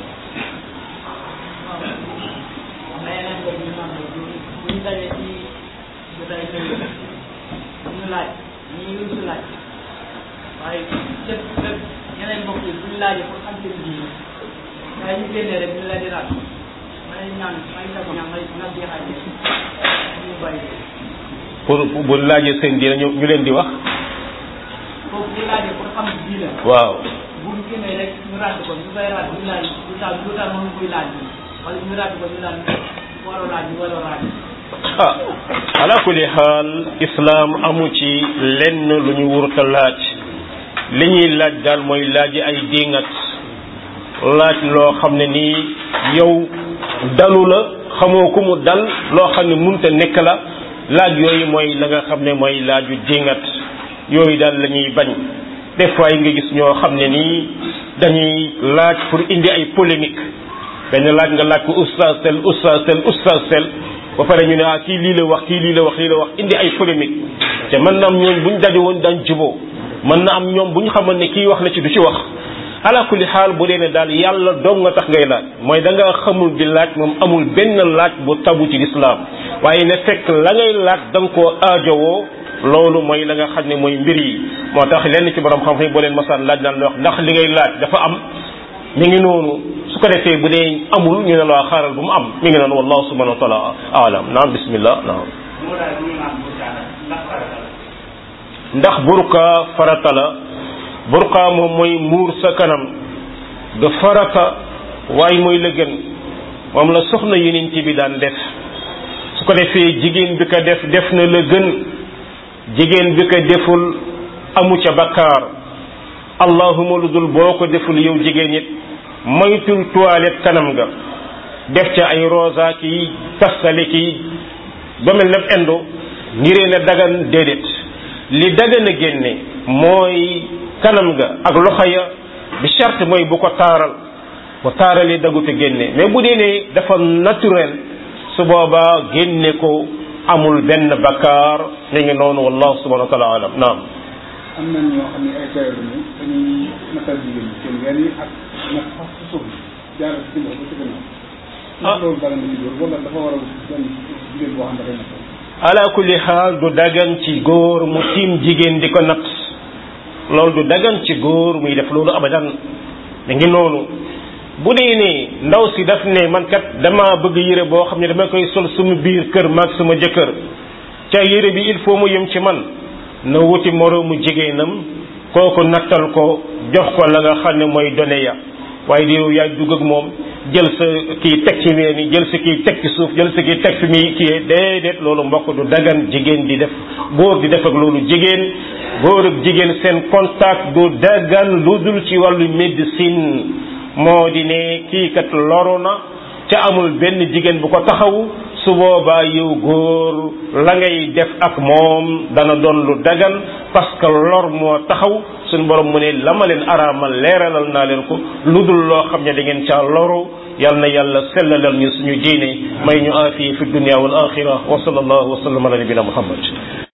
laaj ñii lu si laaj waaye cëp cëp ñeneen mbokk yi buñu laajee pour xam seen diine waaye ñu génnee rek ñu la di laaj ma ne ñaan may def ñaan may na jeexaay ñu bàyyi pour bu laajee seen diine ñu ñu leen di wax foofu bu laajee pour xam diine waaw bu ñu génnee rek ñu ràdd ko ñu koy ràdd ñu laaj lu tax lu tax mënu koy laaj wala ñu ràdd ko ñu laaj waroo laaj waroo laaj ah ala kulli xaal islam amu ci lenn lu ñu wurta laaj li ñuy laaj daal mooy laaj ay dingat laaj loo xam ne nii yow dalu la xamoo ku mu dal loo xam ne munta nekk la laaj yooyu mooy la nga xam ne mooy laaju dingat yooyu daal la ñuy bañ des fois yi nga gis ñoo xam ne nii dañuy laaj pour indi ay polémique benn laaj nga laaj ko oustaz tel oustaz tel oustaz tel ba pare ñu ne ah kii lii la wax kii lii la wax lii la wax indi ay polémique te mën na am ñoom buñ daje woon daan juboo mën na am ñoom bu ñu xamoon ne kii wax na ci du ci wax ala kulli xaal bu dee ne daal yàlla dong nga tax ngay laaj mooy da nga xamul di laaj moom amul benn laaj bu tabu ci lislaam waaye ne fekk la ngay laaj da nga koo aajowoo loolu mooy la nga xam ne mooy mbir yi moo tax lenn ci borom xam-xam boo leen masaan laaj naan la wax ndax li ngay laaj dafa am mi ngi noonu su ko defee bu dee amul ñu ne la xaaral bu mu am mi ngi noonu wallahu subhanahu wa taala alam naam bismillah naam ndax burka farata la burka moom mooy muur sa kanam du farata waaye mooy la gën moom la soxna yonent bi daan def su ko defee jigéen bi ko def def na la gën jigéen bi ko deful amu ca bakkaar allahuma lu dul boo ko deful yow jigéen it moytul toilette kanam nga def ca ay rosa ki pastale ki ba mel ne indo ngiree na dagan déedéet li dagan a génne mooy kanam nga ak loxo ya bi charte mooy bu ko taaral bu taaralee dagut a génne mais bu dee ne dafa naturel su boobaa génne ko amul benn bakkaar mi ngi noonu wallahu subhanahu wa taala alam naam am na ñoo xam ne ay tailleur lañu dañuy natal jigéen ñi seen ween yi ak nag fas ci suuf jaar ci ginnaaw ba ci gannaaw ah loolu dara na ci góor wala dafa war a doon jigéen boo xam ne dafay natal ala kulli xaal du dagan ci góor mu tiim jigéen di ko natt loolu du dagan ci góor muy def loolu abadan da ngi noonu bu dee ne ndaw si daf ne man kat dama bëgg yére boo xam ne dama koy sol suma biir kër maag suma jëkkër ca yére bi il faut mu yem ci man na wuti moroomu jigéenam kooku nattal ko jox ko la nga xam ne mooy done ya waaye di yow yaa dugg ak moom jël sa kii teg ci ween yi jël sa kii teg ci suuf jël sa kii teg fi muy kii déedéet loolu mbokk du dagan jigéen di def góor di def ak loolu jigéen góor ak jigéen seen contact du dagan lu dul ci wàllu médecine moo di ne kii kat loru na ca amul benn jigéen bu ko taxawu su boobaa yow góor la ngay def ak moom dana doon lu dagan parce que lor moo taxaw suñu borom mu ne la ma leen araamal leeralal naa leen ko lu dul loo xam ne da ngeen caa loru yal na yàlla sellalal ñu suñu diine may ñu aafiya fi dunia wal axira wa sallallahu wa sallam ala nabina muhammad